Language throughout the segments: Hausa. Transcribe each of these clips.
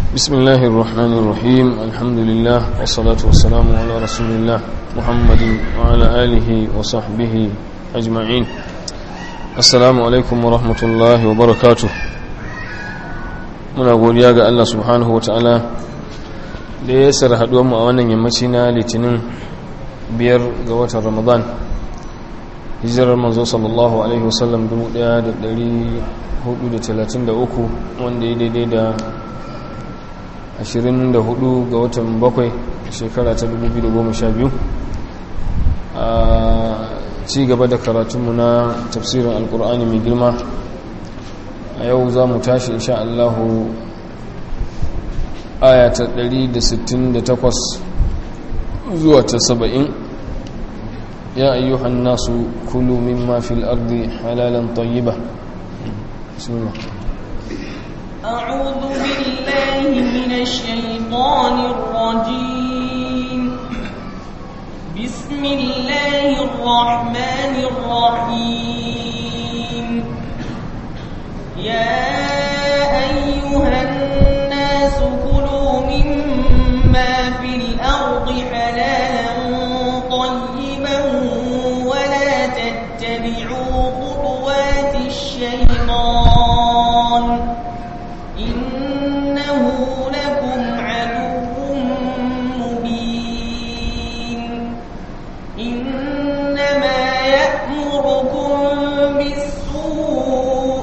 بسم الله الرحمن الرحيم الحمد لله والصلاة والسلام على رسول الله محمد وعلى آله وصحبه أجمعين السلام عليكم ورحمة الله وبركاته muna godiya ga Allah subhanahu wa ta'ala da ya sar mu a wannan yammaci na litinin biyar ga watan ramadan hijirar manzo sallallahu alaihi wasallam 1433 wanda ya daidai da 24 ga watan bakwai shekara ta 2012 a ci gaba da karatunmu na tafsirin alkur'ani mai girma a yau za mu tashi insha Allahu aya ta 168 zuwa ta 70 ya ayyuhan nasu kulu mimma fil ardi halalan tayyiba bismillah أعوذ بالله من الشيطان الرجيم بسم الله الرحمن الرحيم يا أيها الناس كلوا مما في الأرض حلالا طيبا ولا تتبعوا خطوات الشيطان إنه لكم عدو مبين إنما يأمركم بالسوء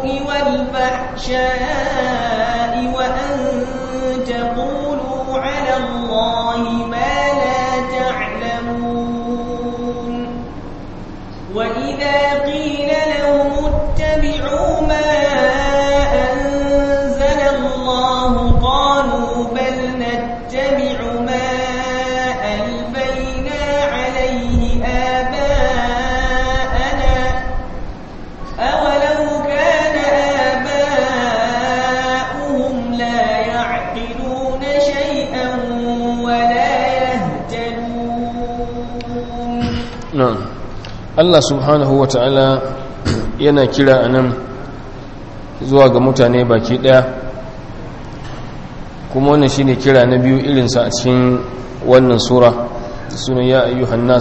والفحشاء وأن تقولوا على الله ما لا تعلمون وإذا قيل لهم اتبعوا ما أنزل الله قالوا بل نتبع ما ألفينا عليه آباءنا أولو كان آباؤهم لا يعقلون شيئا ولا يهتدون na'am Allah subhanahu wa ta'ala yana kira a nan zuwa ga mutane baki daya kuma wannan shine kira na biyu irinsa a cikin wannan sura sunan ya ayyuhan nas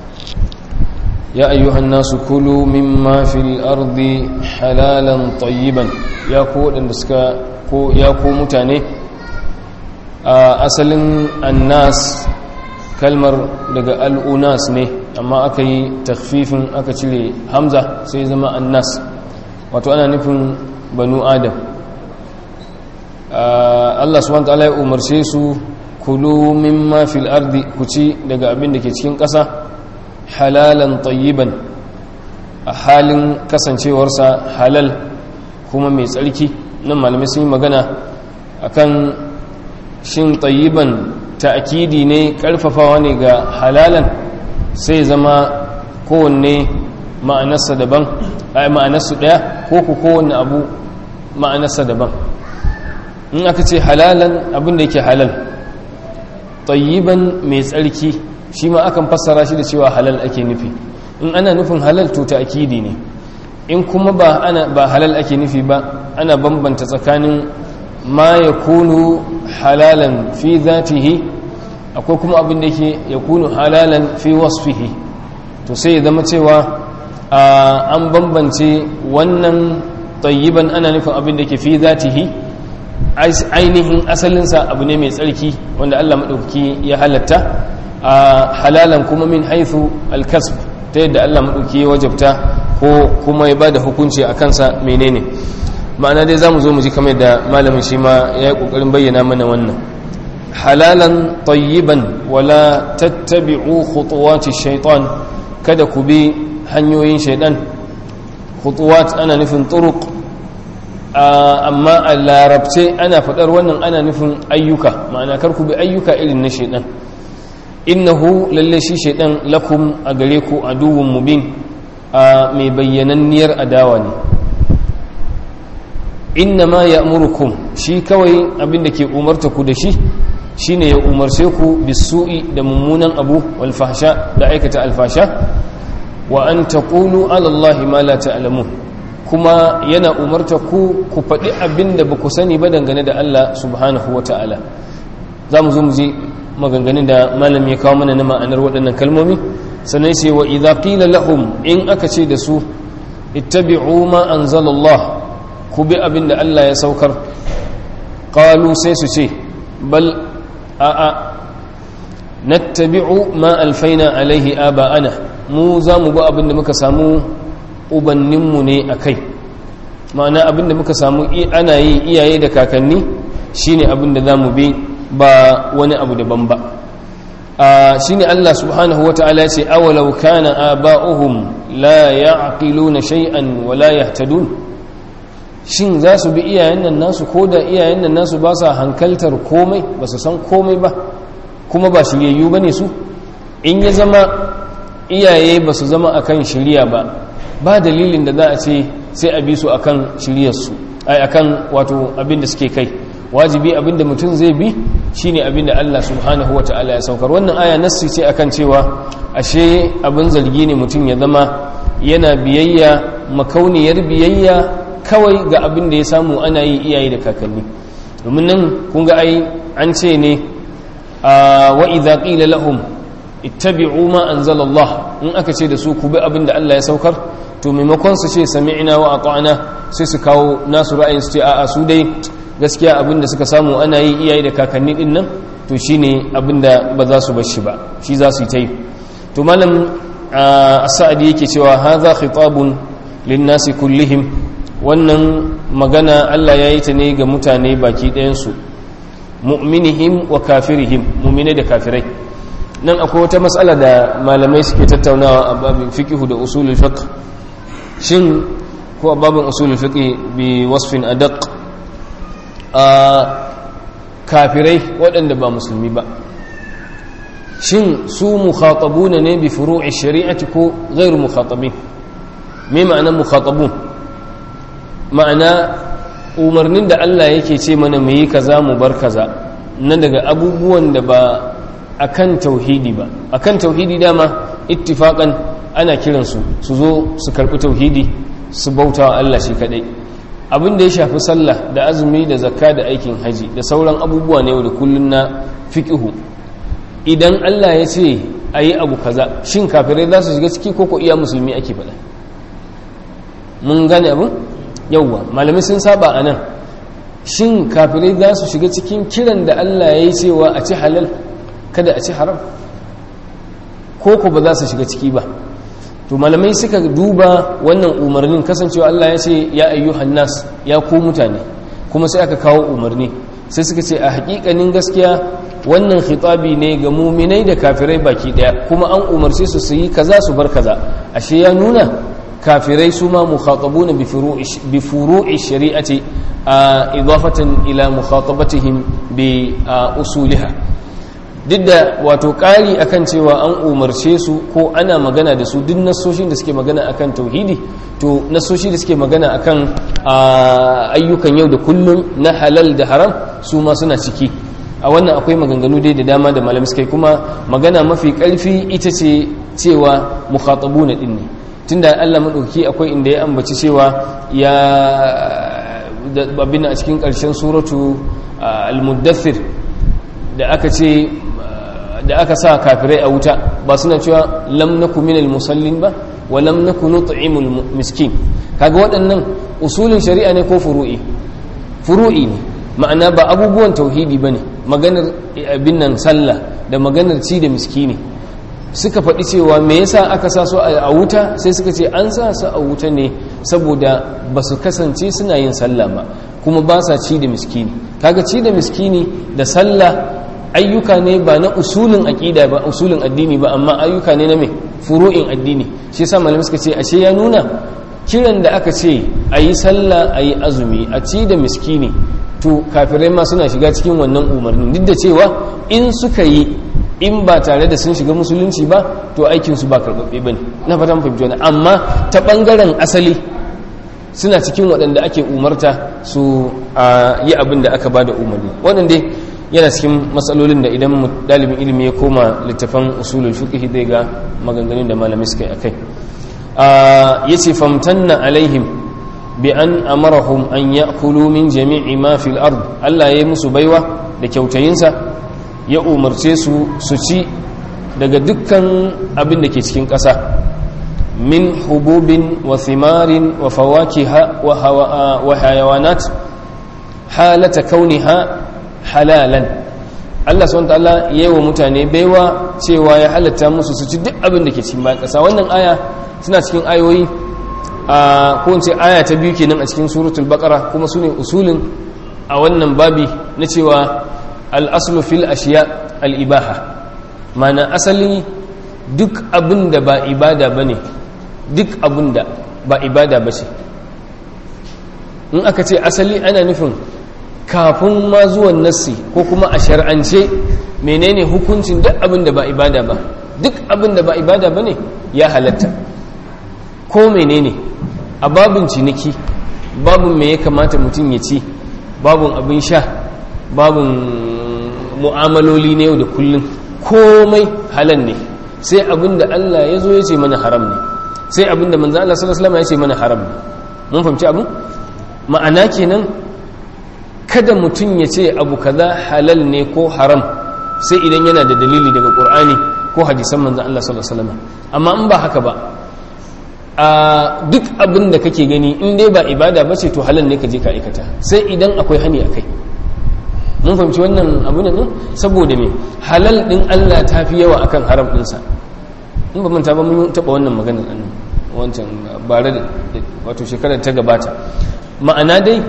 ya ayyuhan nasu kulu mimma fil ardi halalan tayyiban ya ku waɗanda suka ko ya ku mutane a asalin annas kalmar daga al'unas ne amma aka yi takfifin aka cire hamza sai zama annas wato ana nufin banu adam Allah subhanahu ta'ala ya umarce su kulu mimma fil ardi ku ci daga abin da ke cikin ƙasa halalan tayyiban a halin kasancewarsa halal kuma mai tsarki nan malamai sun yi magana akan shin tayyiban ta'kidi ne karfafawa ne ga halalan sai zama kowanne ma'anarsa daban ai ma'anarsu daya ko ku kowanne abu ma'anarsa daban in aka ce halalan abin da yake halal tayyiban mai tsarki shi ma akan fassara shi da cewa halal ake nufi in ana nufin halal to ta'kidi ne in kuma ba ana ba halal ake nufi ba ana bambanta tsakanin ma yakunu halalan fi zatihi akwai kuma abin da yake yakunu halalan fi wasfihi to sai ya zama cewa an bambance wannan tayyiban ana nufin abin da ke fi zatihi ainihin asalinsa abu ne mai tsarki wanda Allah maɗauki ya halatta halalan kuma min haithu alkasb ta yadda Allah maɗauki ya wajabta ko kuma ya ba da hukunci a kansa menene ma'ana dai za mu zo mu ji kamar da malamin shi ma ya yi ƙoƙarin bayyana mana wannan halalan tayyiban wala tattabi'u khutuwati shaitan kada ku bi hanyoyin shaitan khutuwat ana nufin turuq amma a larabce ana faɗar wannan ana nufin ayyuka ma'ana kar ku bi ayyuka irin na shaitan innahu lalle shi shaitan lakum a gare ku aduwwun mubin a mai bayyananniyar adawa ne inna ma ya amurkum shi kawai abinda ke umarta ku da shi shine ya umarce ku bisu'i da mummunan abu wal fahsha da aikata alfasha wa an taqulu ala allahi ma la ta'lamun kuma yana umarta ku ku faɗi abin da ba ku sani ba dangane da Allah subhanahu wa ta'ala za mu zo mu je maganganun da malam ya kawo mana na ma'anar waɗannan kalmomi sannan sai wa idza qila lahum in aka ce da su ittabi'u ma anzalallah ku bi abin da Allah ya saukar qalu sai su ce bal a'a nattabi'u ma alfaina alaihi aba'ana mu za mu bi abin da muka samu ubanninmu ne a kai ma'ana abin da muka samu ana yi iyaye da kakanni shine abin da za mu bi ba wani abu daban ba shine Allah subhanahu wa ta'ala ya ce awalau kana aba'uhum la ya'qiluna shay'an wa la yahtadun shin za su bi iyayen nan nasu ko da iyayen nan nasu ba sa hankaltar komai ba su san komai ba kuma ba shiryayyu ba ne su in ya zama iyaye ba su zama akan shirya ba ba dalilin da za a ce sai a bi su akan shiryarsu ai akan wato abin da suke kai wajibi abin da mutum zai bi shine abin da Allah subhanahu wata'ala ya saukar wannan aya nassi ce akan cewa ashe abin zargi ne mutum ya zama yana biyayya makauniyar biyayya kawai ga abin da ya samu ana yi iyaye da kakanni domin nan kun ga ai an ce ne wa idza qila lahum ittabi'u ma anzala Allah in aka ce da su ku bi abin da Allah ya saukar to maimakon su ce sami'na wa ata'na sai su kawo nasu ra'ayin su ce a'a su dai gaskiya abin da suka samu ana yi iyaye da kakanni din nan to shine abin da ba za su bar shi ba shi za su yi ta yi to malam as-sa'di yake cewa hadha khitabun lin-nasi kullihim wannan magana Allah ya yi ta ne ga mutane baki ɗayansu mu'minihim wa kafirihim mu'mine da kafirai nan akwai wata matsala da malamai suke tattaunawa a babin fiqh da usulul fiqh shin ko a babin usulul fiqh bi wasfin adaq a kafirai waɗanda ba musulmi ba shin su mukhatabuna ne bi furu'i shari'ati ko ghairu mukhatabin me ma'anar mukhatabun ma'ana umarnin da Allah yake ce mana mu yi kaza mu bar kaza na daga abubuwan da ba akan tauhidi ba akan tauhidi dama ittifaqan ana kiransu su zo su karbi tauhidi su bauta wa Allah shi kadai abin da ya shafi sallah da azumi da zakka da aikin haji da sauran abubuwa ne da kullun na fiqhu idan Allah ya ce ayi abu kaza shin kafirai za su shiga ciki ko ko iya musulmi ake faɗa mun gane abin yauwa malamai sun saba a nan shin kafirai za su shiga cikin kiran da Allah ya yi cewa a ci halal kada a ci haram ko ku ba za su shiga ciki ba to malamai suka duba wannan umarnin kasancewa Allah ya ce ya ayyuhan nas ya ku mutane kuma sai aka kawo umarni sai suka ce a hakikanin gaskiya wannan khitabi ne ga muminai da kafirai baki daya kuma an umarce su su yi kaza su bar kaza ashe ya nuna kafirai su ma mukhatabuna bi furu'i shari'ati idafatan ila mukhatabatihim bi usuliha duk da wato ƙari akan cewa an umarce su ko ana magana da su duk nasoshin da suke magana akan tauhidi to nasoshi da suke magana akan ayyukan yau da kullum na halal da haram su ma suna ciki a wannan akwai maganganu dai da dama da malamai suka kuma magana mafi ƙarfi ita ce cewa mukhatabuna din ne tunda Allah madauki akwai inda ya ambaci cewa ya abin a cikin ƙarshen suratu al-muddathir da aka ce da aka sa kafirai a wuta ba suna cewa lam naku minal musallin ba wa lam naku nut'imul miskin kaga waɗannan usulin shari'a ne ko furu'i furu'i ne ma'ana ba abubuwan tauhidi bane maganar abin nan sallah da maganar ci da miskini suka faɗi cewa me yasa aka sa su a wuta sai suka ce an sa su a wuta ne saboda ba su kasance suna yin sallah ba kuma ba sa ci da miskini kaga ci da miskini da sallah ayyuka ne ba na usulin aqida ba usulin addini ba amma ayyuka ne na me furu'in addini shi yasa malamai suka ce ashe ya nuna kiran da aka ce ayi sallah ayi azumi a ci da miskini to kafirai ma suna shiga cikin wannan umarnin duk da cewa in suka yi in ba tare da sun shiga musulunci ba to aikinsu ba karɓaɓɓe ba ne na fatan fahimci wani amma ta ɓangaren asali suna cikin waɗanda ake umarta su yi abin da aka ba da umarni waɗanda yana cikin matsalolin da idan ɗalibin ilimi ya koma littafan usulul fiqh zai ga maganganun da malamai suka yi akai ya ce famtanna alaihim bi an amarahum an ya'kulu min jami'i ma fil ard Allah ya yi musu baiwa da kyautayinsa ya umarce su su ci daga dukkan abin da ke cikin ƙasa min hububin wa thimarin wa fawakiha wa hayawanat halata kauniha halalan Allah subhanahu ta'ala yayi wa mutane baiwa cewa ya halatta musu su ci duk abin da ke cikin bayan ƙasa wannan aya suna cikin ayoyi a ko in ce aya ta biyu kenan a cikin suratul baqara kuma sune usulin a wannan babi na cewa al-aslu fil ashiya al-ibaha mana asali duk abin da ba ibada bane duk abin da ba ibada bace in aka ce asali ana nufin kafin ma zuwan nassi ko kuma a shar'ance menene hukuncin duk abin da ba ibada ba duk abin da ba ibada ba ne ya halatta ko menene a babin ciniki babin me ya kamata mutum ya ci babin abin sha babin mu'amaloli na yau da kullum komai halal ne sai abin da Allah ya zo ya ce mana haram ne sai abin da manzo Allah sallallahu alaihi wasallam ya ce mana haram ne mun fahimci abin ma'ana kenan kada mutum ya ce abu kaza halal ne ko haram sai idan yana da dalili daga qur'ani ko hadisan manzon Allah sallallahu alaihi wasallam amma in ba haka ba a duk abin da kake gani in dai ba ibada ba ce to halal ne ka je ka aikata sai idan akwai hani akai mun fahimci wannan abu ne saboda me halal din Allah ta fi yawa akan haram dinsa in ba manta ba mun taba wannan maganar annan wancan bare da wato shekarar ta gabata ma'ana dai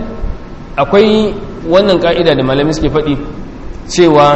akwai wannan ka'ida da malamai suke faɗi cewa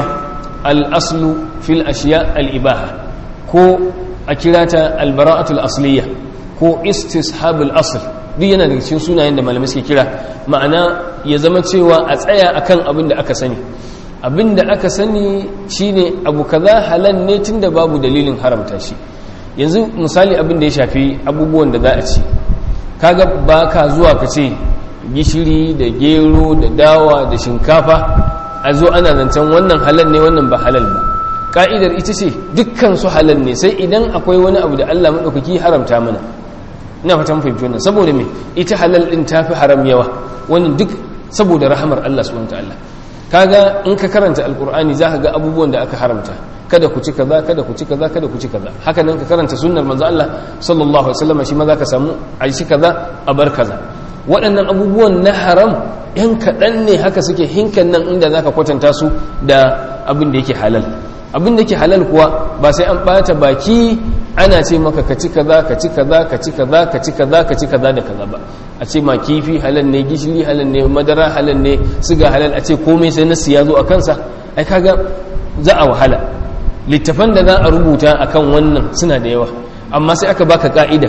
al'aslu fil ashiya al'ibaha ko a kira ta albara'atul asliya ko istishabul asl duk yana daga cikin sunayen da malamai suke kira ma'ana ya zama cewa a tsaya akan abin da aka sani abin da aka sani shine abu kaza halal ne tunda babu dalilin haramta shi yanzu misali abin da ya shafi abubuwan da za a ci kaga ba ka zuwa ka ce gishiri da gero da dawa da shinkafa a zo ana zancen wannan halal ne wannan ba halal ba ka'idar ita ce dukkan su halal ne sai idan akwai wani abu da Allah maɗaukaki haramta mana ina fatan fahimci wannan saboda me ita halal din tafi haram yawa wannan duk saboda rahamar Allah subhanahu wataala kaga in ka karanta alqur'ani zaka ga abubuwan da aka haramta kada ku ci kaza kada ku ci kaza kada ku ci kaza haka nan ka karanta sunnar manzo Allah sallallahu alaihi wasallam shi ma zaka samu a ci kaza a bar kaza waɗannan abubuwan na haram yan kaɗan ne haka suke hinkan nan inda zaka kwatanta su da abin da yake halal abin da yake halal kuwa ba sai an ɓata baki ana ce maka ka ci kaza ka ci kaza ka ci kaza ka ci kaza ka ci kaza da kaza ba a ce ma kifi halal ne gishiri halal ne madara halal ne siga halal a ce komai sai nasu ya zo a kansa ai kaga za a wahala littafan da za a rubuta akan wannan suna da yawa amma sai aka baka ka'ida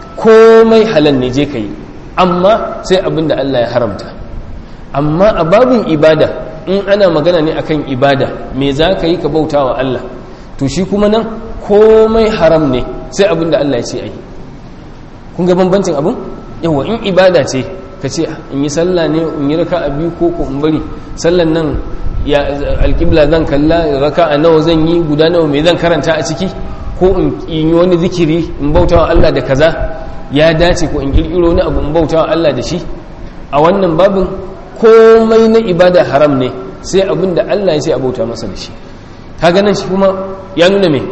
komai halal ne je ka yi amma sai abin da Allah ya haramta amma a babin ibada in ana magana ne akan ibada me za ka yi ka bauta wa Allah to shi kuma nan komai haram ne sai abin da Allah ya ce a yi kun ga bambancin abin yawa in ibada ce ka ce in yi sallah ne in yi raka a biyu ko ko in bari sallan nan ya alƙibla zan kalla raka a nawa zan yi guda nawa mai zan karanta a ciki ko in yi wani zikiri in bauta wa Allah da kaza ya dace ko in kirkiro wani abu in bauta wa Allah da shi a wannan babin komai na ibada haram ne sai abin da Allah ya ce a bauta masa da shi kaga nan shi kuma ya nuna me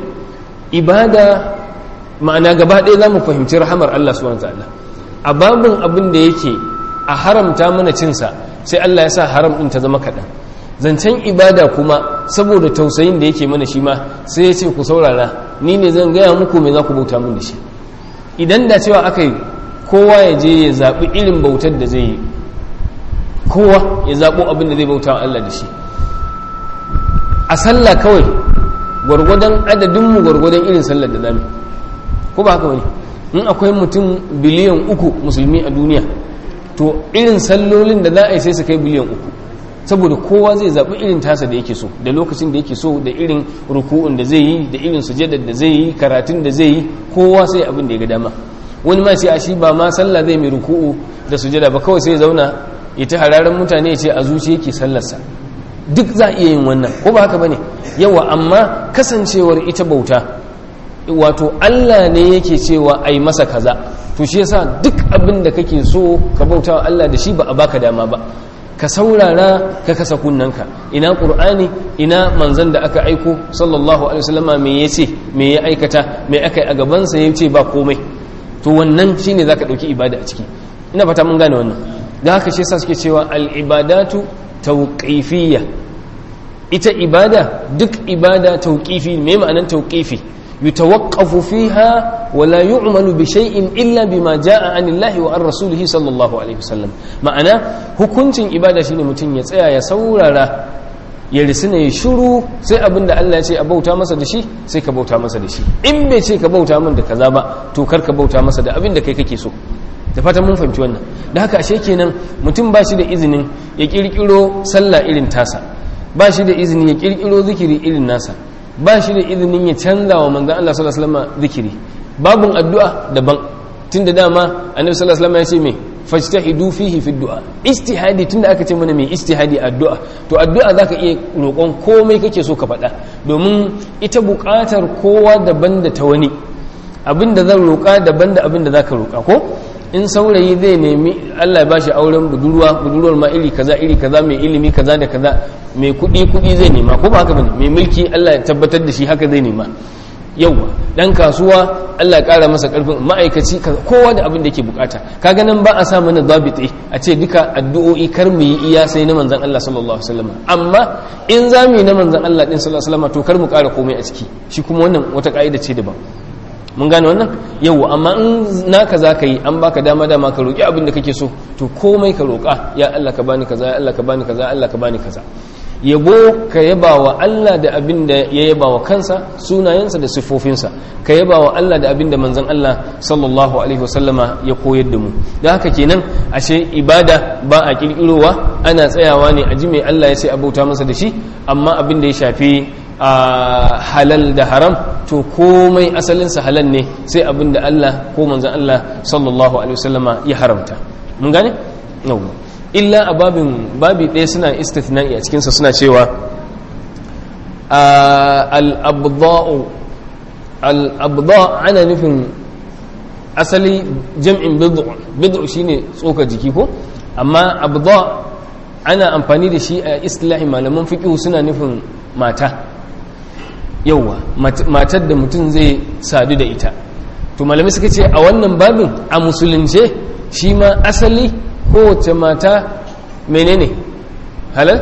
ibada ma'ana gaba ɗaya za mu fahimci rahamar Allah subhanahu ta'ala a babin abin da yake a haramta mana cinsa sai Allah ya sa haram ɗin ta zama kaɗan zancen ibada kuma saboda tausayin da yake mana shi ma sai ya ce ku saurara ni ne zan gaya muku me za ku bauta min da shi idan da cewa aka yi kowa ya je ya zaɓi irin bautar da zai yi kowa ya zaɓo abin da zai bauta wa Allah da shi a sallah kawai gwargwadon adadinmu gwargwadon irin sallar da zami ko ba haka wani in akwai mutum biliyan uku musulmi a duniya to irin sallolin da za a yi sai su kai biliyan uku saboda kowa zai zaɓi irin tasa da yake so da lokacin da yake so da irin ruku'un da zai yi da irin sujadar da zai yi karatun da zai yi kowa sai abin da ya ga dama wani ma sai a shi ba ma sallah zai mai ruku'u da sujada ba kawai sai zauna ya ta hararen mutane ya ce a zuci yake sallarsa duk za a iya yin wannan ko ba haka bane yawa amma kasancewar ita bauta wato Allah ne yake cewa ai masa kaza to shi yasa duk abin da kake so ka bauta wa Allah da shi ba a baka dama ba ka saurara ka kasa kunnanka ina qur'ani ina manzon da aka aiko sallallahu alaihi wasallama me yace me ya aikata me aka yi a gaban sa yace ba komai to wannan shine zaka dauki ibada a ciki ina fata mun gane wannan da haka shi yasa suke cewa al ibadatu tawqifiyya ita ibada duk ibada tawqifi me ma'anan tawqifi yutawaqqafu fiha wa la yu'malu bi shay'in illa bima jaa anillahi wa an rasulihi sallallahu alaihi wasallam ma'ana hukuncin ibada shine mutum ya tsaya ya saurara ya risina ya shiru sai abin da Allah ya ce a bauta masa da shi sai ka bauta masa da shi in bai ce ka bauta min da kaza ba to kar ka bauta masa da abin da kai kake so da fatan mun fahimci wannan da haka ashe kenan mutum ba shi da izinin ya kirkiro sallah irin tasa ba shi da izinin ya kirkiro zikiri irin nasa ba shi da izinin ya canza wa manzan Allah sallallahu alaihi wasallam zikiri babun addu'a daban tunda dama annabi sallallahu alaihi wasallam ya ce me fajtahidu fihi fi du'a istihadi tunda aka ce mana mai istihadi addu'a to addu'a zaka iya roƙon komai kake so ka faɗa domin ita buƙatar kowa daban da ta wani abinda zan roƙa daban da abinda zaka roƙa ko in saurayi zai nemi Allah ya bashi auren budurwa budurwar ma iri kaza iri kaza mai ilimi kaza da kaza mai kuɗi kuɗi zai nema ko ba haka bane mai mulki Allah ya tabbatar da shi haka zai nema yauwa dan kasuwa Allah ya kara masa karfin ma'aikaci kowa da abin da yake bukata kaga nan ba a sa mana zabiti a ce duka addu'o'i kar mu yi iya sai na manzon Allah sallallahu alaihi wasallam amma in za mu yi na manzon Allah din sallallahu alaihi wasallam to kar mu kara komai a ciki shi kuma wannan wata ka'ida ce daban mun gane wannan yauwa amma in naka za ka yi an baka dama dama ka roƙi abin da kake so to komai ka roƙa ya Allah ka bani kaza ya Allah ka bani kaza ya Allah ka bani kaza yabo ka yaba wa Allah da abin da ya yaba wa kansa sunayensa da siffofinsa ka yaba wa Allah da abin da manzon Allah sallallahu alaihi wasallama ya koyar da mu da haka kenan ashe ibada ba a kirkirowa ana tsayawa ne a ji mai Allah ya ce abauta masa da shi amma abin da ya shafi a halal da haram to komai asalinsa halal ne sai abin da Allah ko manzon Allah sallallahu alaihi wasallama ya haramta mun gane yawwa illa a babin babi ɗaya suna istithna'i a cikinsa suna cewa al'abda'u al'abda' ana nufin asali jam'in bid'u shine tsoka jiki ko amma abda' ana amfani da shi a istilahi malaman fiƙihu suna nufin mata yauwa matar da mutum zai sadu da ita to malamai suka ce a wannan babin a musulunce shi ma asali kowace mata menene halal?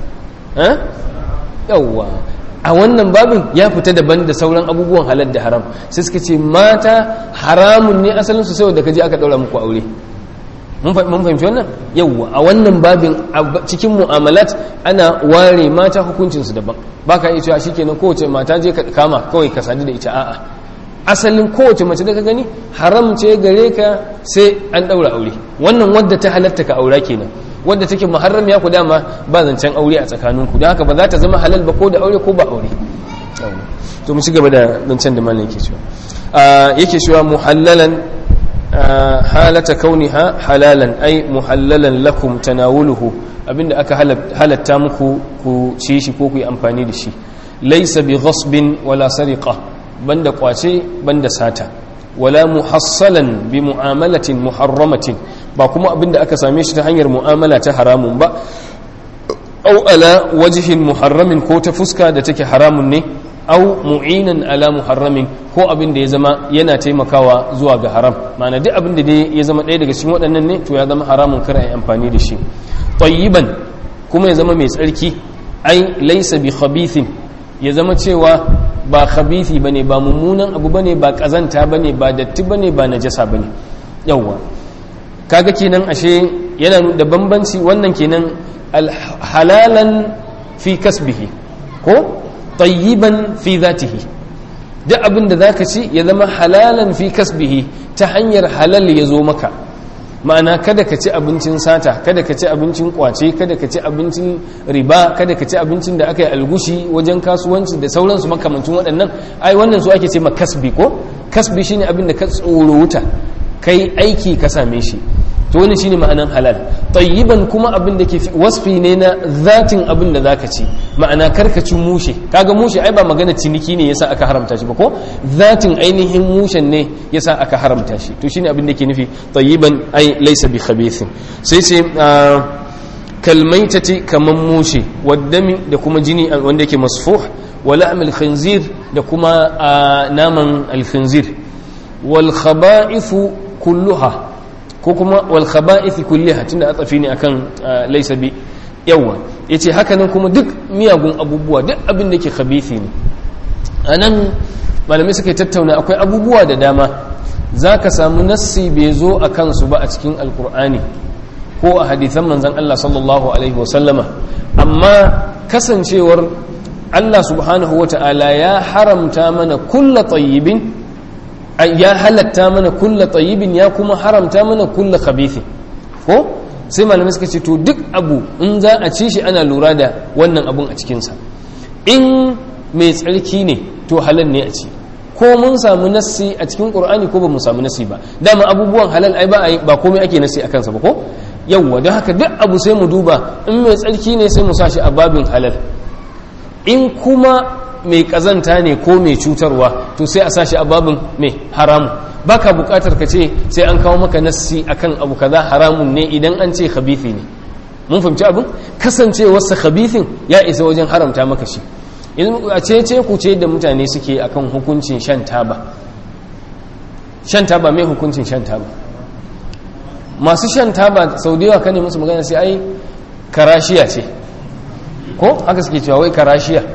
yawwa a wannan babin ya fita daban da sauran abubuwan halal da haram sai suka ce mata haramun ne asalin su saboda kaji aka daura muku aure mun fahimci wannan yawwa a wannan babin cikin mu'amalat ana ware mata hukuncinsu daban ba ka iya cewa shikenan kowace mata je ka kama kawai ka sadu da ita a'a asalin kowace mace da ka gani haram ce gare ka sai an daura aure wannan wadda ta halatta ka aura kenan wadda take muharram ya ku dama ba zancen aure a tsakaninku don haka ba za ta zama halal ba ko da aure ko ba aure to mu ci gaba da zancen da malam yake cewa yake cewa muhallalan halata kauniha halalan ai muhallalan lakum tanawuluhu abinda aka halatta muku ku ci shi ko ku yi amfani da shi laysa bi ghasbin wala sariqa banda kwace banda sata wala muhassalan bi mu'amalatin muharramatin ba kuma abinda aka same shi ta hanyar mu'amala ta haramun ba au ala wajhin muharramin ko ta fuska da take haramun ne au mu'inan ala muharramin ko abin da ya zama yana taimakawa zuwa ga haram ma'ana duk abin da ya zama ɗaya daga cikin waɗannan ne to ya zama haramun kar a yi amfani da shi tayyiban kuma ya zama mai tsarki ai laisa bi khabithin ya zama cewa ba khabithi bane ba mummunan abu bane ba kazanta bane ba datti bane ba najasa bane yawwa kaga kenan ashe yana da bambanci wannan kenan halalan fi kasbihi ko tayyiban fi zatihi duk abin da zaka ci ya zama halalan fi kasbihi ta hanyar halal ya zo maka ma'ana kada ka ci abincin sata kada ka ci abincin kwace kada ka ci abincin riba kada ka ci abincin da aka yi algushi wajen kasuwanci da sauransu makamancin waɗannan ai wannan su ake ce ma kasbi ko kasbi shine abin da ka tsoro wuta kai aiki ka same shi to wani shine ma'anan halal tayyiban kuma abin da ke wasfi ne na zatin abin da zaka ci ma'ana karkacin mushe kaga mushe ai ba magana ciniki ne yasa aka haramta shi ba ko zatin ainihin mushen ne yasa aka haramta shi to shine abin da ke nufi tayyiban ai laysa bi khabithin sai sai kalmaitati kaman mushe waddami da kuma jini wanda yake masfuh wa la'mil khinzir da kuma naman al-khinzir wal khaba'ithu kulluha ko kuma wal khaba'ith kulliha tunda atsafi ne akan laysa bi yawa yace haka nan kuma duk miyagun abubuwa duk abin da yake khabithi ne anan malamai suka tattauna akwai abubuwa da dama zaka samu nassi bai zo a kansu ba a cikin alkur'ani ko a hadithan manzon Allah sallallahu alaihi wasallama amma kasancewar Allah subhanahu wata'ala ya haramta mana kulla tayyibin ya halatta mana kulla tsayibin ya kuma haramta mana kulla khabithin ko sai malamai suka ce to duk abu in za a ci shi ana lura da wannan abun a cikinsa in mai tsarki ne to halal ne a ci ko mun samu nassi a cikin qur'ani ko ba mu samu nassi ba dama abubuwan halal ai ba ba komai ake nassi a kansa ba ko yawwa don haka duk abu sai mu duba in mai tsarki ne sai mu sa shi a babin halal in kuma mai kazanta ne ko mai cutarwa to sai a sashi a babin mai haramu baka bukatar ka ce sai an kawo maka nassi akan abu kaza haramun ne idan an ce khabithi ne mun fahimci abin kasancewarsa khabithin ya isa wajen haramta maka shi a ce ce ku ce da mutane suke akan hukuncin shan taba shan taba mai hukuncin shan taba masu shan taba sau da yawa kane musu magana sai ai karashiya ce ko haka suke cewa wai karashiya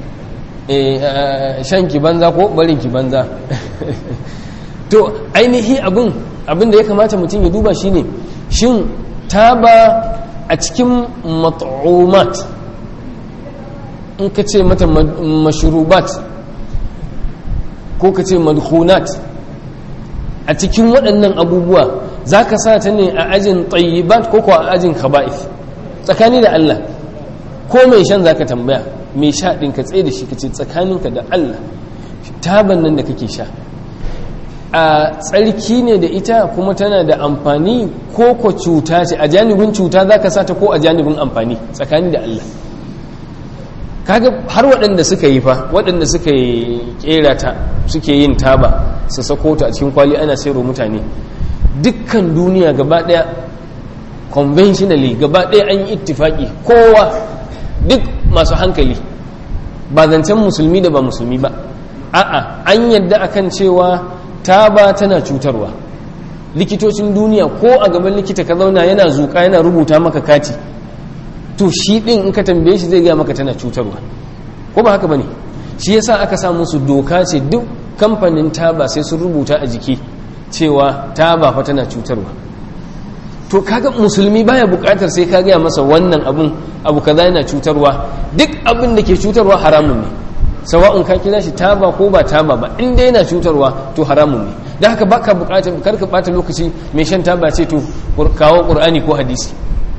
shan ki banza ko barin ki banza to ainihi abin abin da ya kamata mutum ya duba shine shin taba a cikin mat'umat in ka ce mata mashrubat ko ka ce madhunat a cikin waɗannan abubuwa za ka sa ta ne a ajin tsayibat ko kuwa a ajin khaba'if tsakani da Allah ko mai shan za ka tambaya mai sha ɗin ka tsaye da shi ka ce tsakaninka da Allah taban nan da kake sha a tsarki ne da ita kuma tana da amfani ko ko cuta ce a janibin cuta za ka sata ko a janibin amfani tsakani da Allah kaga har waɗanda suka yi fa waɗanda suka yi ƙera ta suke yin taba su sako ta a cikin kwali ana sayarwa mutane dukkan duniya gaba ɗaya conventionally gaba ɗaya an yi ittifaki kowa duk masu hankali ba zancen musulmi da ba musulmi ba a'a an yadda akan cewa taba tana cutarwa likitocin duniya ko a gaban likita ka zauna yana zuƙa yana rubuta maka kati to shi ɗin in ka tambaye shi zai gaya maka tana cutarwa ko ba haka bane shi yasa aka sa musu doka ce duk kamfanin taba sai sun rubuta a jiki cewa taba fa tana cutarwa to kaga musulmi baya bukatar sai ka gaya masa wannan abun abu kaza yana cutarwa duk abin da ke cutarwa haramun ne sawa'un ka kira shi taba ko ba taba ba in dai yana cutarwa to haramun ne da haka baka bukatar kar ka bata lokaci mai shan taba ce to kawo qur'ani ko hadisi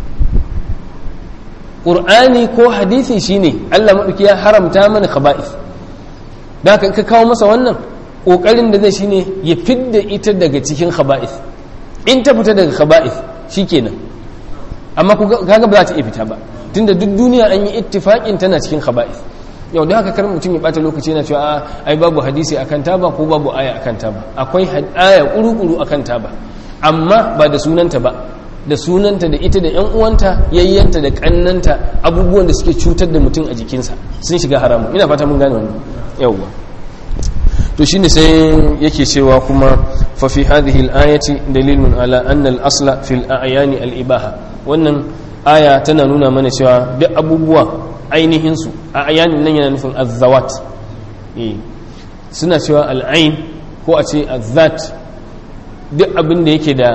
qur'ani ko hadisi shine Allah madauki ya haramta mana khaba'ith da haka ka kawo masa wannan kokarin da zai shine ya fidda ita daga cikin khaba'ith in ta fita daga khaba'ith shikenan amma kaga ba za ta iya fita ba tunda duk duniya an yi ittifaqin tana cikin khaba'ith yau da haka kar mutum ya bata lokaci yana cewa ai babu hadisi akan taba ko babu aya akan taba akwai aya kuru-kuru akan taba amma ba da sunanta ba da sunanta da ita da yan uwanta yayyanta da kannanta abubuwan da suke cutar da mutum a jikinsa sun shiga haramun ina fata mun gane wannan yawwa to shine sai yake cewa kuma fa fi hadhihi al-ayati dalilun ala anna al-asla fil a'yani al-ibaha wannan aya tana nuna mana cewa duk abubuwa ainihin su a'yanin nan yana nufin az-zawat eh suna cewa al-ain ko a ce az-zat duk abin da yake da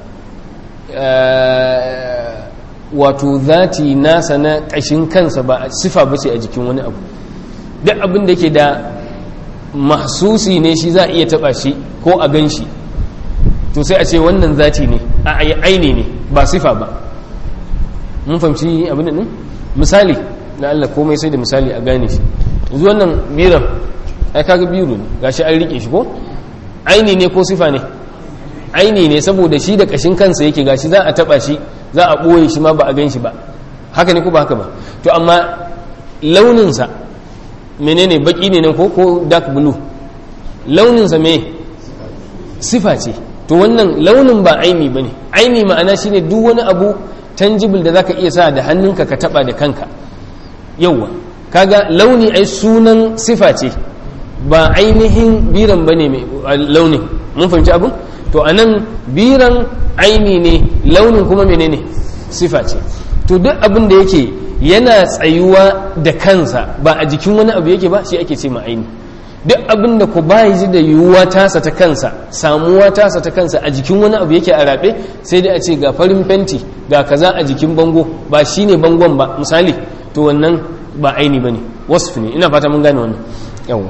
wato zati nasa na kashin kansa ba sifa bace a jikin wani abu duk abin da yake da mahsusi ne shi za a iya taba shi ko a gan shi to sai a ce wannan zati ne a aini ne ba sifa ba mun fahimci abin nan misali na Allah komai sai da misali a gane shi yanzu wannan biran ai kaga biro ne gashi an rike shi ko aini ne ko sifa ne aini ne saboda shi da kashin kansa yake gashi za a taba shi za a ɓoye shi ma ba a gan shi ba haka ne ko ba haka ba to amma launinsa menene baki ne nan ko ko dark blue launinsa me sifa ce to wannan launin ba aini ba ne aini ma'ana shine duk wani abu tangible da zaka iya sa da hannunka ka taba da kanka yauwa kaga launi ai sunan sifa ce ba ainihin biran bane mai launin mun fahimci abin to anan biran aini ne launin kuma menene sifa ce to duk abin da yake yana tsayuwa da kansa ba a jikin wani abu yake ba shi ake ce ma aini duk abin da ku bayi ji da yiwuwa tasa ta kansa samuwa tasa ta kansa a jikin wani abu yake a rabe sai dai a ce ga farin fenti ga kaza a jikin bango ba shine bangon ba misali to wannan ba aini bane wasf ne ina fata mun gane wannan yawwa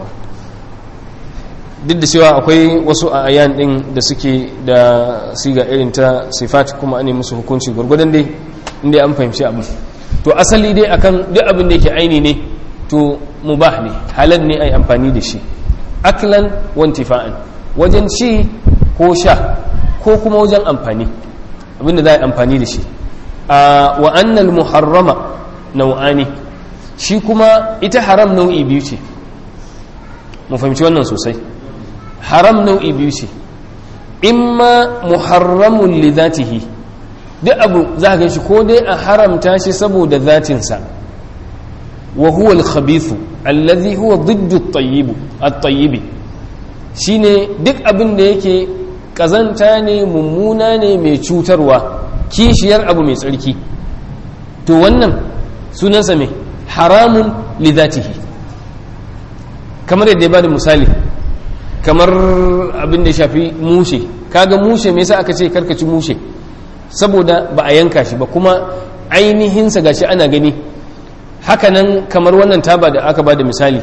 duk da cewa akwai wasu a ayan din da suke da siga irin ta sifat kuma an musu hukunci gurgudan dai inda an fahimci abu to asali dai akan duk abin da yake aini ne to mubah ne halal ne ai amfani da shi aklan wantifa'an wajen ci ko sha ko kuma wajen amfani abinda za a yi amfani da shi wa annal muharrama nau'ani shi kuma ita haram nau'i biyu ce mu fahimci wannan sosai haram nau'i biyu ce imma muharramun li zatihi duk abu za ka shi ko dai a haramta shi saboda zatinsa wa huwa al-khabithu alladhi huwa ضد الطيب الطيب shine duk abin da yake kazanta ne mummuna ne mai cutarwa kishiyar abu mai tsarki to wannan sunansa mai haramun li zatihi kamar yadda ya bada misali kamar abin da ya shafi mushe kaga mushe me yasa aka ce karkaci mushe saboda ba a yanka shi ba kuma ainihinsa gashi ana gani hakanan kamar wannan taba da aka ba da misali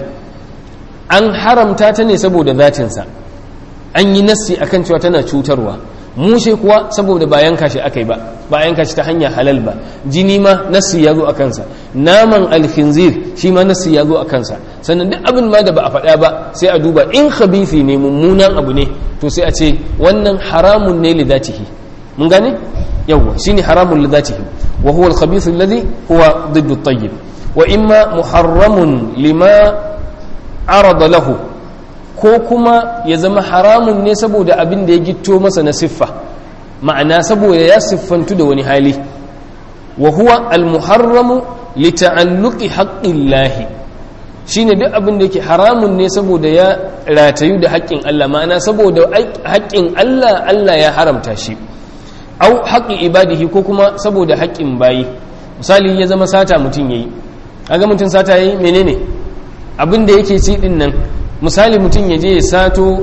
an haramta ta ne saboda zatinsa an yi nassi akan cewa tana cutarwa mushe kuwa saboda ba yanka shi aka yi ba ba yanka shi ta hanya halal ba jini ma nassi ya zo a kansa naman alfinzir shi ma nassi ya zo a kansa sannan duk abin ma da ba a faɗa ba sai a duba in khabithi ne mummunan abu ne to sai a ce wannan haramun ne li zatihi mun gane yawwa shine haramun li zatihi wa huwa al-khabith alladhi huwa ضد at-tayyib وإما محرم لما عرض له ko kuma ya zama haramun ne saboda abin da ya gitto masa na siffa ma'ana saboda ya siffantu da wani hali wa huwa almuharramu li ta'alluqi haqqillahi shine duk abin da yake haramun ne saboda ya ratayu da haƙƙin Allah ma'ana saboda haƙƙin Allah Allah ya haramta shi au haƙƙi ibadihi ko kuma saboda haƙƙin bayi misali ya zama sata mutum yayi aga mutum sata yi menene abin da yake ci din nan misali mutum ya je ya sato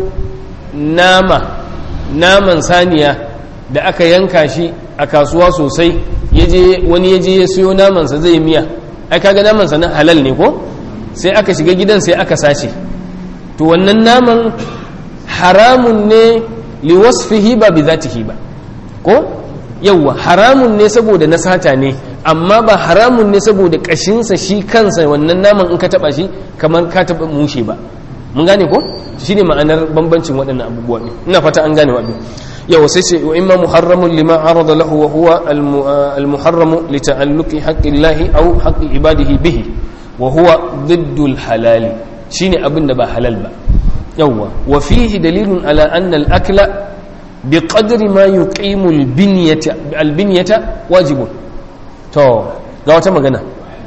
nama naman saniya da aka yanka shi a kasuwa sosai wani ya je ya siyo namansa zai miya ai kaga namansa na halal ne ko sai aka shiga gidan sai aka sace to wannan naman haramun ne liwasfihi ba bi zatihi ba ko yawwa haramun ne saboda na sata ne amma ba haramun ne saboda kashinsa shi kansa wannan naman in ka taba shi kamar ka taba mushe ba mun gane ko shine ma'anar bambancin waɗannan abubuwa ne ina fata an gane waɗannan yau sai ce wa imma muharramun lima arada lahu wa huwa al-muharramu li ta'alluqi haqqillahi aw haqqi ibadihi bihi wa huwa diddul halali shine abin da ba halal ba yawwa wa fihi dalilun ala anna al-akla biqadri ma yuqimu al-binyata al-binyata wajibun to ga wata magana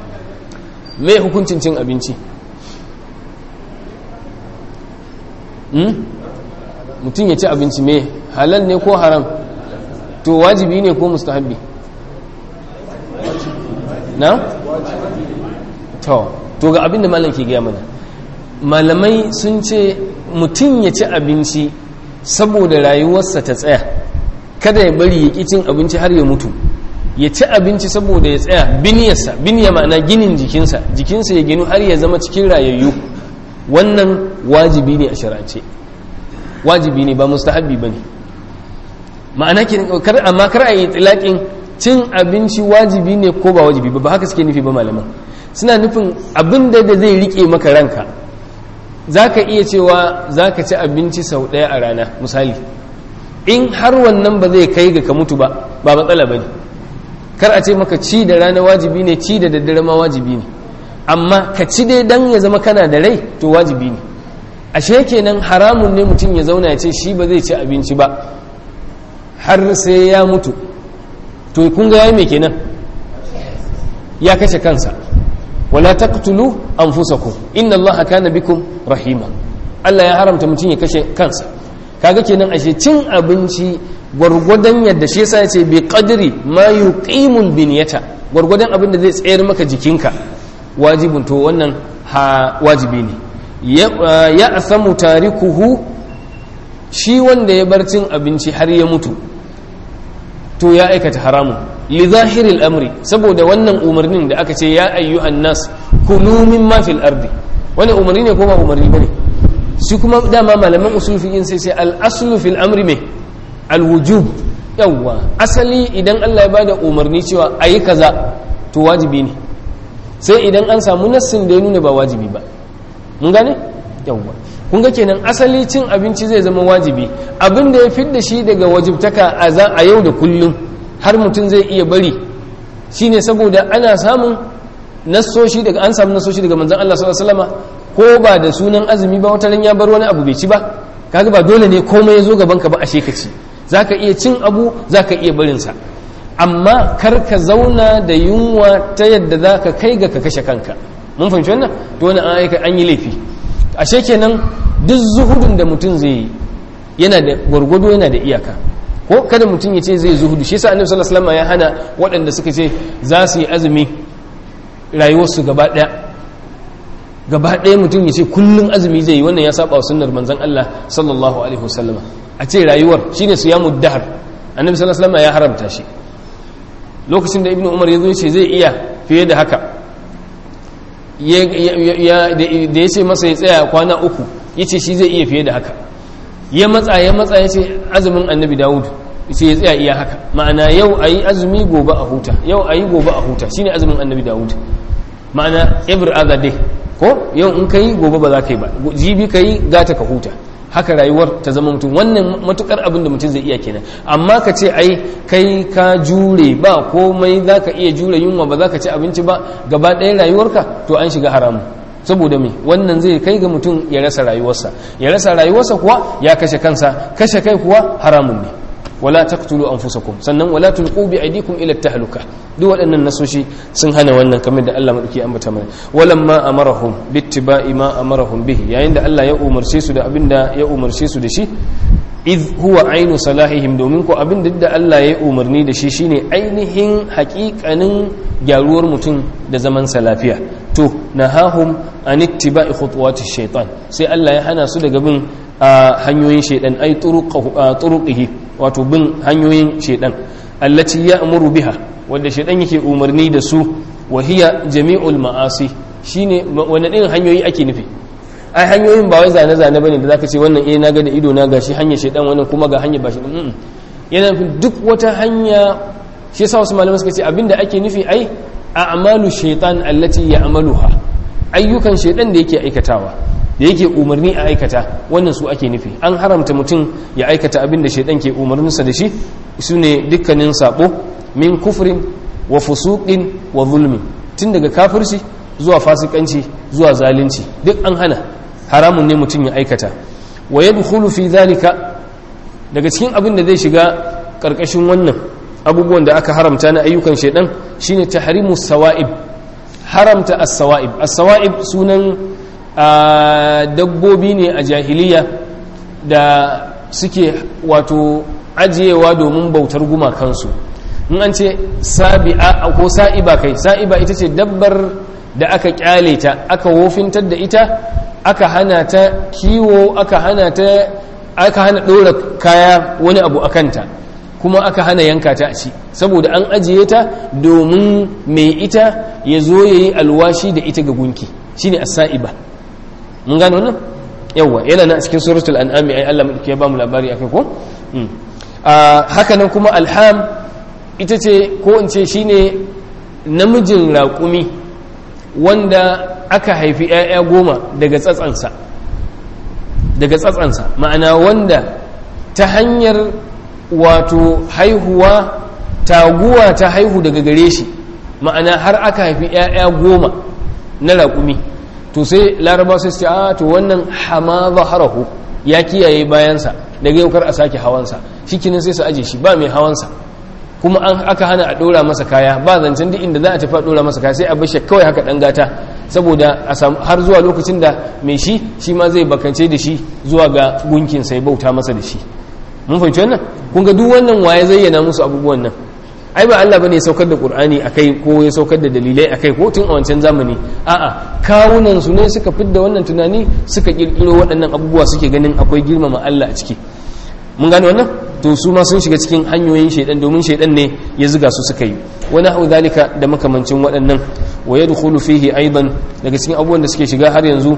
me hukuncin cin abinci mutum ya ci abinci me halal ne ko haram to wajibi ne ko mustahabbi na? to to ga abinda malam ke gaya mana malamai sun ce mutum ya ci abinci saboda rayuwarsa ta tsaya kada ya bari ya cin abinci har ya mutu ya ci abinci saboda ya tsaya biniyarsa biniya ma'ana ginin jikinsa jikinsa ya ginu har ya zama cikin rayayyu wannan wajibi ne a sharace wajibi ne ba mustahabbi ba ne ma'ana kar amma kar a yi tilaƙin cin abinci wajibi ne ko ba wajibi ba ba haka suke nufi ba malaman suna nufin abin da da zai rike maka ranka za ka iya cewa za ka ci abinci sau ɗaya a rana misali in har wannan ba zai kai ga ka mutu ba ba matsala ba ne kar a ce maka ci da rana wajibi ne ci da daddare ma wajibi ne amma ka ci dai dan ya zama kana da rai to wajibi ne ashe kenan haramun ne mutum ya zauna ya ce shi ba zai ci abinci ba har sai ya mutu to kun ga yayi me kenan ya kashe kansa wala taqtulu anfusakum inna allaha kana bikum rahima Allah ya haramta mutum ya kashe kansa kaga kenan ashe cin abinci gwargwadon yadda shi yasa yace bi qadri ma yuqimul binyata gwargwadon abin da zai tsayar maka jikinka wajibin to wannan ha wajibi ne ya asamu tarikuhu shi wanda ya bar cin abinci har ya mutu to ya aikata haramun li zahiril amri saboda wannan umarnin da aka ce ya ayyuhan nas kulu mimma fil ardi wani umarni ne ko ba umarni bane shi kuma dama malaman usul fiqin sai sai al aslu fil amri me al wujub yawwa asali idan Allah ya bada umarni cewa ayi kaza to wajibi ne sai idan an samu nassin da ya nuna ba wajibi ba mun gane yawwa kun ga kenan asali cin abinci zai zama wajibi abin da ya fidda shi daga wajibtaka a yau da kullum har mutum zai iya bari shine saboda ana samun nassoshi daga an samu nassoshi daga manzon Allah sallallahu alaihi wasallama ko ba da sunan azumi ba wata ya bar wani abu bai ci ba kaga ba dole ne komai ya zo gaban ka ba a ka ci zaka iya cin abu zaka iya barin sa amma kar ka zauna da yunwa ta yadda zaka kai ga ka kashe kanka mun fahimci wannan to wannan an aika an yi laifi ashe kenan duk zuhudun da mutum zai yi yana da gwargwado yana da iyaka ko kada mutum ya ce zai zuhudu shi yasa annabi sallallahu alaihi wasallam ya hana waɗanda suka ce za su yi azumi rayuwarsu gaba ɗaya gaba ɗaya mutum ya ce kullum azumi zai yi wannan ya saba wa sunnar manzon Allah sallallahu alaihi wasallama a ce rayuwar shine siyamu dahar annabi sallallahu alaihi wasallam ya haramta shi lokacin da ibnu umar ya zo ce zai iya fiye da haka da ya ce masa ya tsaya kwana uku ya ce shi zai iya fiye da haka ya matsa ya matsa ya ce azumin annabi dawud ce ya tsaya iya haka ma'ana yau a yi azumi gobe a huta yau a yi gobe a huta shine azumin annabi dawud ma'ana every other day ko yau in ka yi gobe ba za ka yi ba jibi ka yi gata ka huta haka rayuwar ta zama mutum wannan matukar abin da mutum zai iya kenan amma ka ce ai kai ka jure ba komai za ka iya jure yunwa ba za ka ci abinci ba gaba ɗaya rayuwarka to an shiga haramu saboda me wannan zai kai ga mutum ya rasa rayuwarsa ya rasa rayuwarsa kuwa ya kashe kansa kashe kai kuwa haramun ne wala taqtulu anfusakum sannan wala tulqu bi aydikum ila tahluka duk waɗannan nasoshi sun hana wannan kamar da Allah madauki ambata mana walamma amarahum bittiba'i ma amarahum bihi yayin da Allah ya umarce su da abinda ya umarce su da shi id huwa ainu salahihim domin ko abin da Allah ya umarni da shi shine ainihin haƙiƙanin gyaruwar mutum da zaman sa lafiya to nahahum an ittiba'i khutuwati shaitan sai Allah ya hana su daga bin hanyoyin shaitan ai turuqihi wato bin hanyoyin shaitan allati ya'muru biha wanda shaitan yake umarni da su wa hiya jami'ul ma'asi shine wani irin hanyoyi ake nufi ai hanyoyin ba wai zane zane bane da zaka ce wannan eh naga da ido na gashi hanyar shaitan wannan kuma ga hanyar ba shi yana nufin duk wata hanya shi yasa wasu malamai suka ce abinda ake nufi ai a'malu shaitan allati ya'maluha ayyukan shaitan da yake aikatawa da yake umarni a aikata wannan su ake nufi an haramta mutum ya aikata abin da shaitan ke umarninsa da shi su ne dukkanin sabo min kufrin wa fusuqin wa zulmin tun daga kafirci zuwa fasikanci zuwa zalunci duk an hana haramun ne mutum ya aikata wa yadkhulu fi dhalika daga cikin abin da zai shiga karkashin wannan abubuwan da aka haramta na ayyukan shaitan shine tahrimu sawa'ib haramta as-sawa'ib as-sawa'ib sunan dabbobi ne a jahiliya da suke wato ajiyewa domin bautar gumakansu in an ce sabi'a ko sa'iba kai sa'iba ita ce dabbar da aka kyale ta aka wofintar da ita aka hana ta kiwo aka hana ta aka hana ɗora kaya wani abu a kanta kuma aka hana yanka ta a ci saboda an ajiye ta domin mai ita ya zo ya yi alwashi da ita ga gunki shine as-sa'iba mun gano wannan yawa yana na cikin suratul an'ami ai Allah madauki ya bamu labari akai ko haka nan kuma alham ita ce ko in ce shine namijin raƙumi wanda aka haifi 'ya'ya goma daga tsatsansa daga tsatsansa ma'ana wanda ta hanyar wato haihuwa taguwa ta haihu daga gare shi ma'ana har aka haifi 'ya'ya goma na raƙumi to sai laraba sai ce a to wannan hama zaharahu ya kiyaye bayansa daga yau kar a sake hawansa shikinin sai su aje shi ba mai hawansa kuma an aka hana a ɗora masa kaya ba zancen duk inda za a tafi a ɗora masa kaya sai a bashi kawai haka ɗan gata saboda a samu har zuwa lokacin da mai shi shi ma zai bakance da shi zuwa ga gunkin sai bauta masa da shi mun fahimci wannan kun ga duk wannan waye zayyana musu abubuwan nan ai ba Allah bane ya saukar da Qur'ani akai ko ya saukar da dalilai akai ko tun a wancan zamani a'a kawunan su ne suka fidda wannan tunani suka kirkiro waɗannan abubuwa suke ganin akwai girmama Allah a ciki mun gane wannan to su ma sun shiga cikin hanyoyin shaidan domin shaidan ne ya zuga su suka yi wani hau zalika da makamancin waɗannan wa yadkhulu fihi aidan daga cikin abubuwan da suke shiga har yanzu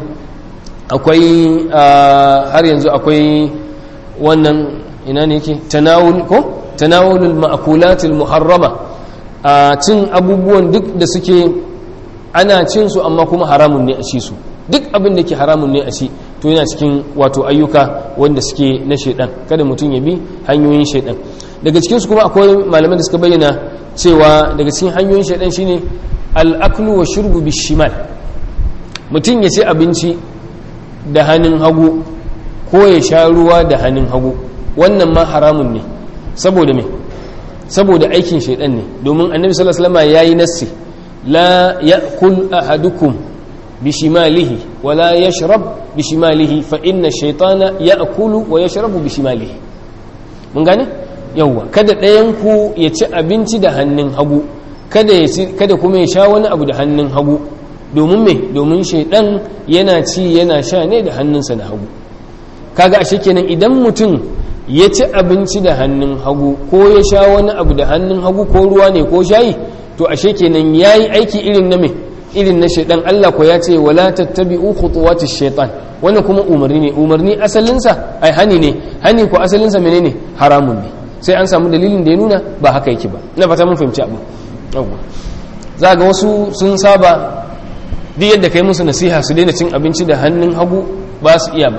akwai har yanzu akwai wannan ina ne yake tanawul ko tanawulul ma'kulatil muharrama a cin abubuwan duk da suke ana cin su amma kuma haramun ne a ci su duk abin da ke haramun ne a ci to yana cikin wato ayyuka wanda suke na shaidan kada mutum ya bi hanyoyin shaidan daga cikin su kuma akwai malaman da suka bayyana cewa daga cikin hanyoyin shaidan shine al-aklu wa shurbu bishimal mutum ya ci abinci da hannun hagu ko ya sha ruwa da hannun hagu wannan ma haramun ne saboda me saboda aikin shaidan ne domin annabi sallallahu alaihi wasallam yayi nassi la ya'kul ahadukum bishimalihi wala yashrab bishimalihi fa inna shaytana ya'kulu wa yashrabu bishimalihi mun gane yawa kada ɗayan ku ya ci abinci da hannun hagu kada ya ci kada kuma ya sha wani abu da hannun hagu domin me domin shaidan yana ci yana sha ne da hannunsa na hagu kaga ashe kenan idan mutum ya ci abinci da hannun hagu ko ya sha wani abu da hannun hagu ko ruwa ne ko shayi to ashe kenan yayi aiki irin na me irin na shaidan Allah ko ya ce wala tattabi'u khutuwatish shaitan wannan kuma umarni ne umarni asalinsa ai hani ne hani ko asalinsa menene haramun ne sai an samu dalilin da ya nuna ba haka yake ba na fata mun fahimci abu za ga wasu sun saba duk yadda kai musu nasiha su daina cin abinci da hannun hagu ba su iya ba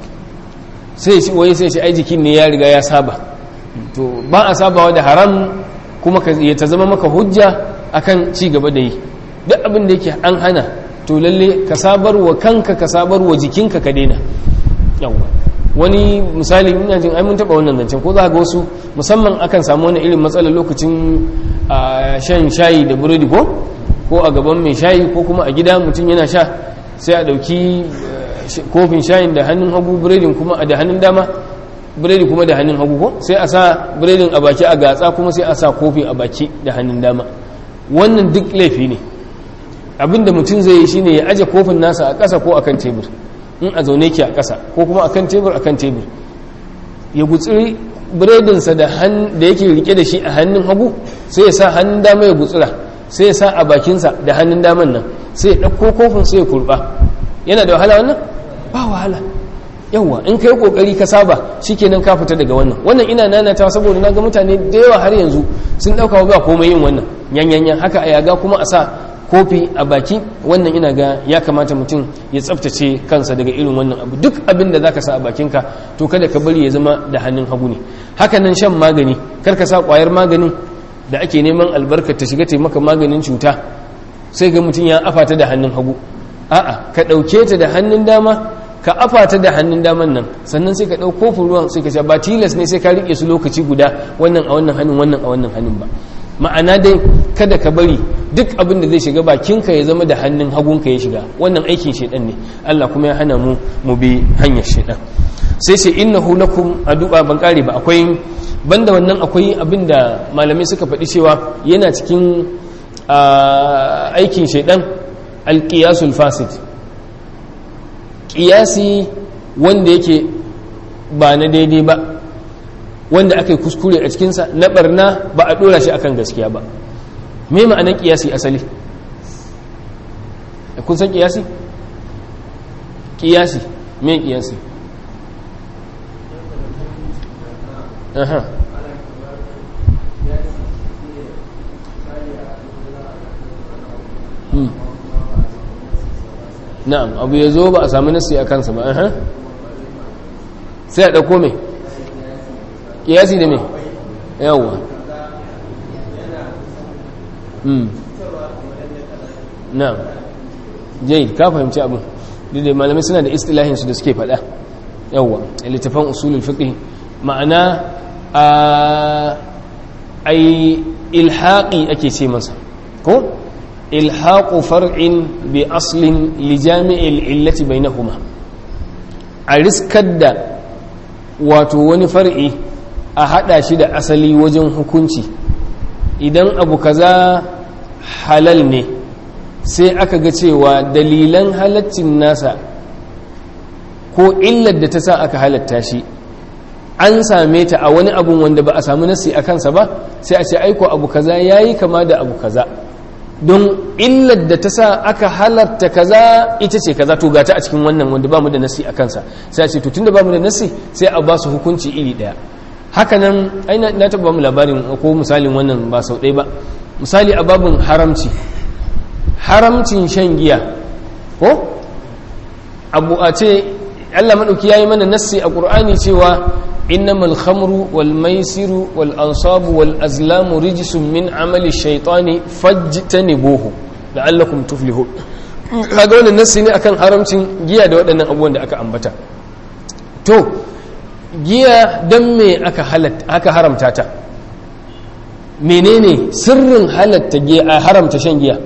sai shi wai sai shi ai jikin ne ya riga ya saba to ba a sabawa da haram kuma ya ta zama maka hujja akan ci gaba da yi duk abin da yake an hana to lalle ka sabar wa kanka ka sabar wa jikinka ka daina yawa wani misali ina jin ai mun taba wannan zancen ko za ga wasu musamman akan samu wani irin matsalar lokacin shan shayi da burodi ko ko a gaban mai shayi ko kuma a gida mutum yana sha sai a dauki kofin shayin da hannun hagu buredin kuma da hannun dama biredi kuma da hannun hagu ko sai a sa biredin a baki a gatsa kuma sai a sa kofi a baki da hannun dama wannan duk laifi ne abinda mutum zai yi shine ya aje kofin nasa a ƙasa ko akan tebur in a zaune ki a ƙasa ko kuma akan tebur akan tebur ya gutsiri biredinsa da yake rike da shi a hannun hagu sai ya sa hannun dama ya gutsira sai ya sa a bakinsa da hannun daman nan sai ya ɗauko kofin sai ya kurɓa yana da wahala wannan ba wahala yawwa in ka yi ƙoƙari ka saba shikenan ka fita daga wannan wannan ina nanata saboda na ga mutane da yawa har yanzu sun ɗauka ba komai yin wannan yanyanyan haka a yaga kuma a sa kofi a baki wannan ina ga ya kamata mutum ya tsaftace kansa daga irin wannan abu duk abin da zaka sa a bakinka to kada ka bari ya zama da hannun hagu ne haka nan shan magani kar ka sa kwayar maganin da ake neman albarka ta shiga taimaka maganin cuta sai ga mutum ya afata da hannun hagu a'a ka ɗauke ta da hannun dama ka afata da hannun daman nan sannan sai ka ɗau kofin ruwan sai ka sha ba tilas ne sai ka riƙe su lokaci guda wannan a wannan hannun wannan a wannan hannun ba ma'ana dai kada ka bari duk abin da zai shiga bakinka ya zama da hannun hagunka ya shiga wannan aikin shaidan ne Allah kuma ya hana mu mu bi hanyar shaidan sai ce innahu lakum addu'a ban kare ba akwai banda wannan akwai abin da malamai suka faɗi cewa yana cikin aikin shaidan alqiyasul fasid qiyasi wanda yake ba na daidai ba wanda aka yi kuskure a cikinsa na barna ba a dora shi akan gaskiya ba me ma'anar kiyasi asali kun san kiyasi kiyasi me kiyasi aha na'am abu ya zo ba a sami nasi a kansa ba aha sai a ɗauko mai kiyasi da me yawa mm na'am jai ka fahimci abin dai malamai suna da istilahin su da suke faɗa yawa littafan usulul fiqh ma'ana a ai ilhaqi ake ce masa ko ilhaqu far'in bi aslin li jami'il illati bainahuma a riskar da wato wani far'i a hada shi da asali wajen hukunci idan abu kaza halal ne sai aka ga cewa dalilan halaccin nasa ko illar da ta sa aka halatta shi an same ta a wani abun wanda ba a samu nasi a kansa ba sai a ce aiko abu kaza yayi kama da abu kaza don illar da ta sa aka halarta kaza ita ce kaza to gata a cikin wannan wanda ba mu da nasi a kansa sai a ce to tunda ba mu da nasi sai a ba su hukunci iri daya hakanan ai na taba mu labarin ko misalin wannan ba sau ɗaya ba misali a babin haramci haramcin shan giya ko abu a ce Allah maɗauki ya yi mana nassi a ƙur'ani cewa innamal khamru wal maisiru wal ansabu wal azlamu rijisun min amali shaitani fajtanibuhu la'allakum tuflihun kaga wannan nassi ne akan haramcin giya da waɗannan abubuwan da aka ambata to giya dan me aka halatta aka haramta ta menene sirrin halatta giya a haramta shan giya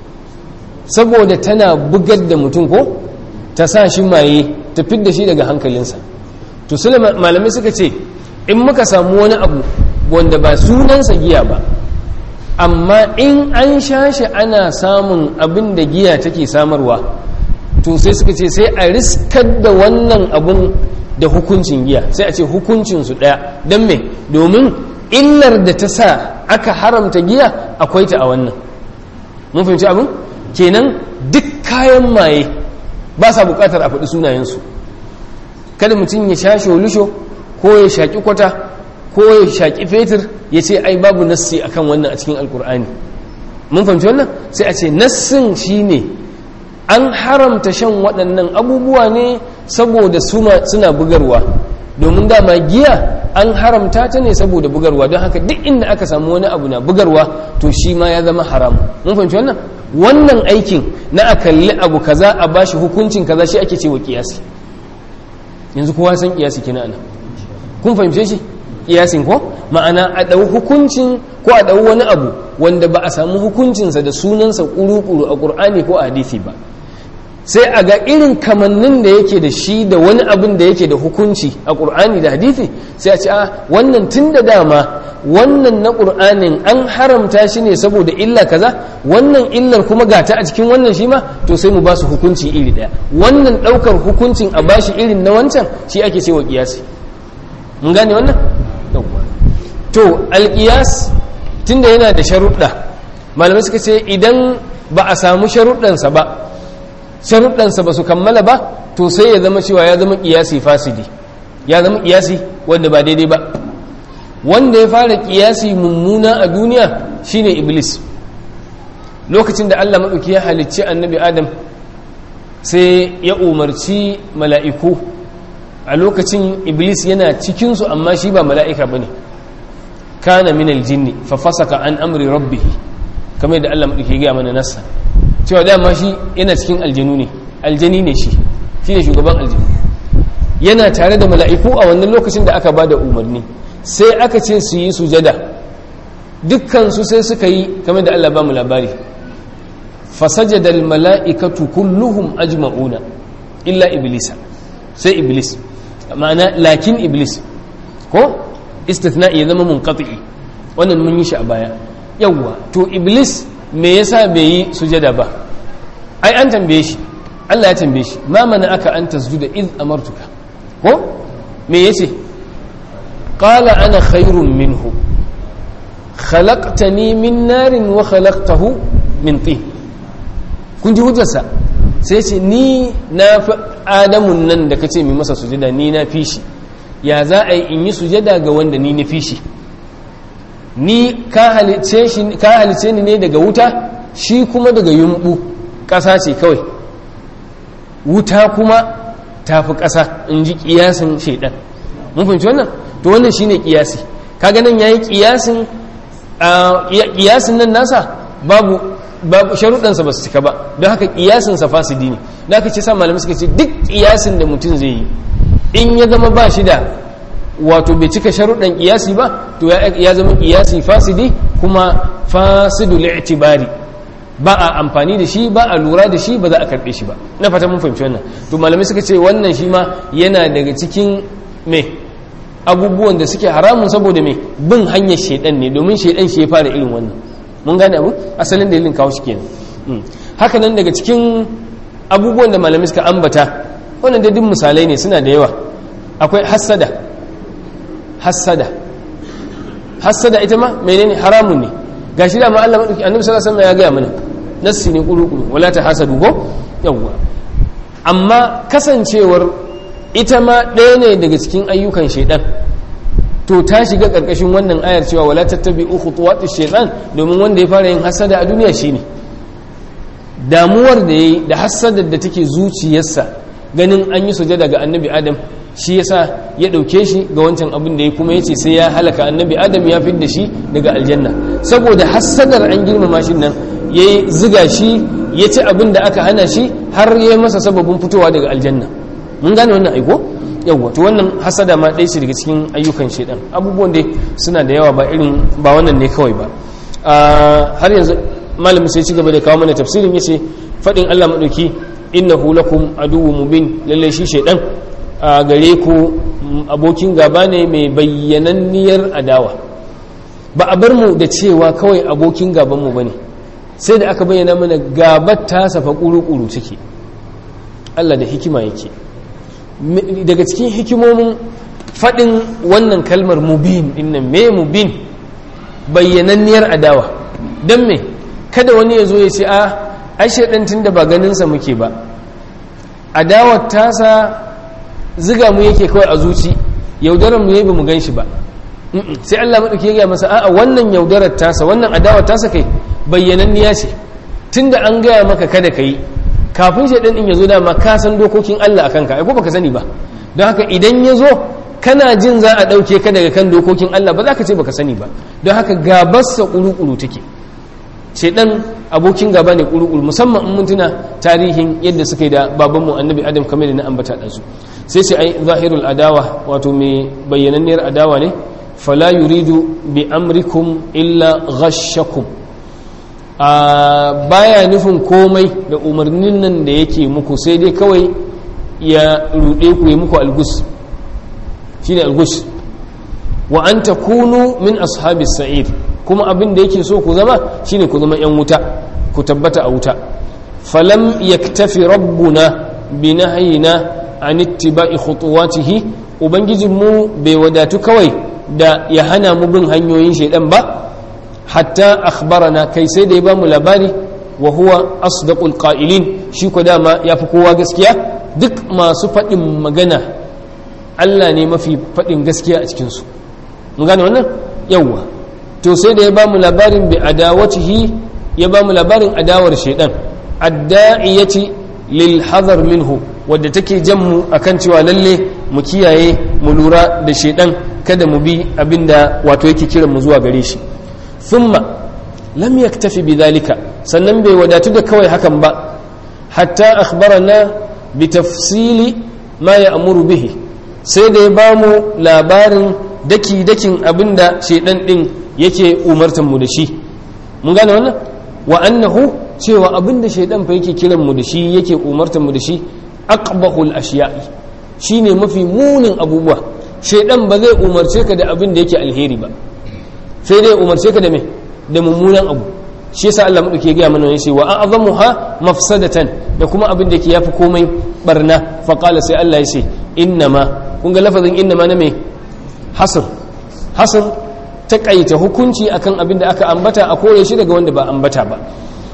saboda tana bugar da mutum ko ta sa shi maye ta fidda shi daga hankalinsa to su malamai suka ce in muka samu wani abu wanda ba sunansa giya ba amma in an sha shi ana samun abin da giya take samarwa to sai suka ce sai a riskar da wannan abun da hukuncin giya sai a ce hukuncinsu ɗaya don me domin illar da ta sa aka haramta giya akwai ta a wannan mun fahimci abin kenan duk kayan maye ba sa bukatar a faɗi sunayensu kada mutum ya sha sholusho ko ya shaƙi kwata ko ya shaƙi fetur ya ce ai babu nassi akan wannan a cikin alkur'ani mun fahimci wannan sai a ce nassin shine an haramta shan waɗannan abubuwa ne saboda suna bugarwa domin dama giya an haramta ta ne saboda bugarwa don haka duk inda aka samu wani abu na bugarwa to shi ma ya zama haram mun fahimci wannan wannan aikin na a kalli abu kaza a bashi hukuncin kaza shi ake cewa kiyasi yanzu kowa san kiyasi kina ana kun fahimce shi kiyasin ko ma'ana a ɗau hukuncin ko a ɗau wani abu wanda ba a samu hukuncinsa da sunansa kuru-kuru a ƙur'ani ko a hadisi ba sai a ga irin kamannin da yake da shi da wani abin da yake da hukunci a ƙur'ani da hadithi sai a ce a wannan tun da dama wannan na ƙur'anin an haramta shi ne saboda illa kaza wannan illar kuma gata a cikin wannan shi ma to sai mu ba su hukunci iri ɗaya wannan ɗaukar hukuncin a bashi irin na wancan shi ake cewa ƙiyasi mun gane wannan to alƙiyas tunda yana da sharuɗa malamai suka ce idan ba a samu sharuɗansa ba sharuɗansa ba su kammala ba to sai ya zama cewa ya zama ƙiyasi fasidi ya zama ƙiyasi wanda ba daidai ba wanda ya fara ƙiyasi mummuna a duniya shine iblis lokacin da allah maɗauki ya halicci annabi adam sai ya umarci mala'iku a lokacin iblis yana cikinsu amma shi ba mala'ika ba ne kana min aljinni fa fasaka an amri rabbihi kamar da allah maɗauki ya gaya mana nasa cewa dama shi yana cikin aljanu ne aljani ne shi shi ne shugaban aljanu yana tare da mala'iku a wannan lokacin da aka ba da umarni sai aka ce su yi sujada dukkansu sai suka yi kamar da Allah ba mu labari fasajadal mala'ikatu kulluhum ajma'una illa iblisa sai iblis ma'ana lakin iblis ko istithna ya zama munqati wannan mun yi shi a baya yawwa to iblis me yasa bai yi sujada ba ai an tambaye shi Allah ya tambaye shi ma mana aka an tasjuda id amartuka ko me yace qala ana khairun minhu khalaqtani min narin wa khalaqtahu min tin kun ji hujjarsa sai ce ni na fi adamun nan da kace mai masa sujada ni na fi shi ya za a yi in yi sujada ga wanda ni na fi shi ni ka halice ni ne daga wuta shi kuma daga yumbu ƙasa ce kawai wuta kuma ta fi ƙasa in ji ƙiyasin shaidan mun fahimci wannan to wannan shi ne ƙiyasi kaga nan yayi kiyasin kiyasin nan nasa babu babu sharuɗansa ba su cika ba don haka kiyasin sa fasidi ne da aka ce sa malamai suka ce duk kiyasin da mutum zai yi in ya zama ba shi da wato bai cika sharuɗan kiyasi ba to ya zama kiyasi fasidi kuma fasidu li'tibari ba a amfani da shi ba a lura da shi ba za a karɓe shi ba na fata mun fahimci wannan to malamai suka ce wannan shi ma yana daga cikin me abubuwan da suke haramun saboda me bin hanyar shaidan ne domin shaidan shi ya fara irin wannan mun gane abu asalin dalilin kawo shi kenan haka nan daga cikin abubuwan da malamai suka ambata wannan da duk misalai ne suna da yawa akwai hassada hassada hassada ita ma menene haramun ne gashi da ma Allah madauki annabi sallallahu alaihi wasallam ya ga mana nassi ne kuru-kuru wala ta hasadu ko yawwa amma kasancewar ita ma ɗaya ne daga cikin ayyukan shaidan to ta shiga ƙarƙashin wannan ayar cewa wala tattabi khutuwatish shaitan domin wanda ya fara yin hasada a duniya shine damuwar da yayi da hasadar da take zuciyarsa ganin an yi sujada ga annabi adam shi yasa ya dauke shi ga wancan abin da ya kuma yace sai ya halaka annabi adam ya fidda shi daga aljanna saboda hasadar an girmama shi nan yayi ziga shi ya ci abin da aka hana shi har ya masa sababin fitowa daga aljanna mun gane wannan aiko yawwa to wannan hasada ma ɗaya ce daga cikin ayyukan shaidan abubuwan dai suna da yawa ba irin ba wannan ne kawai ba har yanzu malamin sai ci gaba da kawo mana tafsirin yace fadin Allah madauki innahu lakum aduwwun mubin lalle shi shaidan a gare ku abokin gaba ne mai bayyananniyar adawa ba a bar mu da cewa kawai abokin gaban mu bane sai da aka bayyana mana gabar ta safa kuru-kuru take Allah da hikima yake daga cikin hikimomin faɗin wannan kalmar mubin dinnan me mubin bayyananniyar adawa don me kada wani ya zo ya ce a ashe tun da ba ganinsa muke ba adawar tasa ziga mu yake kawai a zuci yaudarar mu yayi ba mu gan shi ba sai Allah maɗauki ya gaya masa a'a wannan yaudarar tasa wannan adawar tasa kai bayyananniya ce tunda an gaya maka kada ka yi kafin shaidan din ya zo dama ka san dokokin Allah a kanka ai ko baka sani ba don haka idan ya zo kana jin za a ɗauke ka daga kan dokokin Allah ba za ka ce baka sani ba don haka gabarsa ƙuru-ƙuru take shaidan abokin gaba ne ƙuru-ƙuru musamman in mun tuna tarihin yadda suka yi da babanmu annabi adam kamar da na ambata ɗansu sai sai ai zahirul adawa wato mai bayyananniyar adawa ne fala yuridu bi amrikum illa ghashakum a baya nufin komai da umarnin nan da yake muku sai dai kawai ya ruɗe ku yi muku algus shi ne algus wa an ta kunu min ashabis sa'id kuma abin da yake so ku zama shi ne ku zama 'yan wuta ku tabbata a wuta falam yaktafi rabbuna bi nahyina an ittiba'i khutuwatihi ubangijinmu bai wadatu kawai da ya hana mu bin hanyoyin shaidan ba hatta akhbarana kai sai da ya bamu labari wa huwa asdaqul qa'ilin shi ko dama yafi kowa gaskiya duk masu faɗin magana Allah ne mafi faɗin gaskiya a cikin su mun gane wannan yawa to sai da ya bamu labarin bi adawatihi ya bamu labarin adawar shaydan adda'iyati lil hadar minhu wadda take jan mu akan cewa lalle mu kiyaye mu lura da shaydan kada mu bi abinda wato yake kiran mu zuwa gare shi thumma lam yaktafi bidhalika sannan bai wadatu da kawai hakan ba hatta akhbarana bi tafsili ma ya'muru bihi sai da ya bamu labarin daki dakin abinda shedan din yake umartan mu da shi mun gane wannan wa annahu cewa abinda shedan fa yake kiran mu da shi yake umartan mu da shi aqbahul ashiya'i shine mafi munin abubuwa shedan ba zai umarce ka da abin da yake alheri ba sai dai umarce ka da me da mummunan abu shi yasa Allah madauke ya ga mana yace wa a'zamuha mafsadatan da kuma abin da yake yafi komai barna fa qala sai Allah yace innama kun ga lafazin innama na me hasr hasr takaita hukunci akan abin da aka ambata a kore shi daga wanda ba ambata ba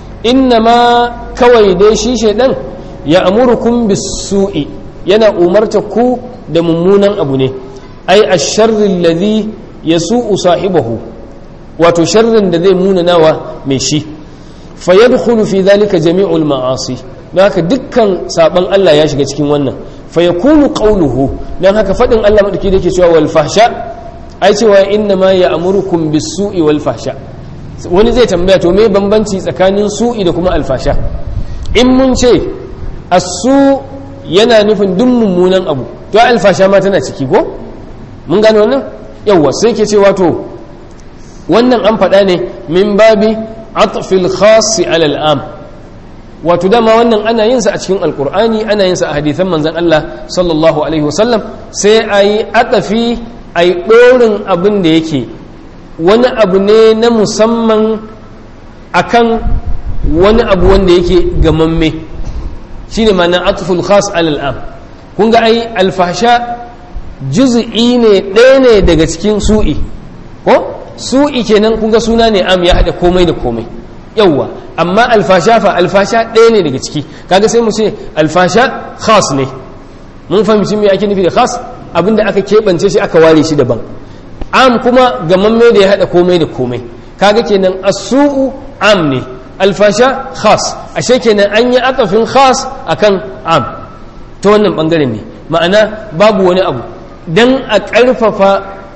innama kawai dai shi shedan ya amurukum bisu'i yana umarta ku da mummunan abu ne ai asharri alladhi yasu'u sahibahu wato sharrin da zai munanawa mai shi fa yadkhulu fi dhalika jami'ul ma'asi don haka dukkan saban Allah ya shiga cikin wannan fa yakunu qawluhu don haka fadin Allah madaki da yake cewa wal fahsha ai cewa inna ma ya amurukum bisu'i wal fahsha wani zai tambaya to me bambanci tsakanin su'i da kuma alfasha in mun ce asu yana nufin duk mummunan abu to alfasha ma tana ciki ko mun gane wannan yawwa sai ke cewa to wannan an faɗa ne min babi atfil khasi alal am wato dama wannan ana yin sa a cikin alkur'ani ana yin sa a hadithan manzon Allah sallallahu alaihi wasallam sai ayi atafi ayi dorin abin da yake wani abu ne na musamman akan wani abu wanda yake gamamme shine ma'ana atful khas alal am kun ga ai alfasha juz'i ne ɗaya ne daga cikin su'i ko su'i kenan kun ga suna ne am ya haɗa komai da komai yawwa amma alfasha fa alfasha ɗaya ne daga ciki kaga sai mu ce alfasha khas ne mun fahimci me ake nufi da khas abinda aka keɓance shi aka ware shi daban am kuma gamamme da ya haɗa komai da komai kaga kenan as-su'u am ne alfasha khas ashe kenan an yi atafin khas akan am ta wannan bangaren ne ma'ana babu wani abu dan a ƙarfafa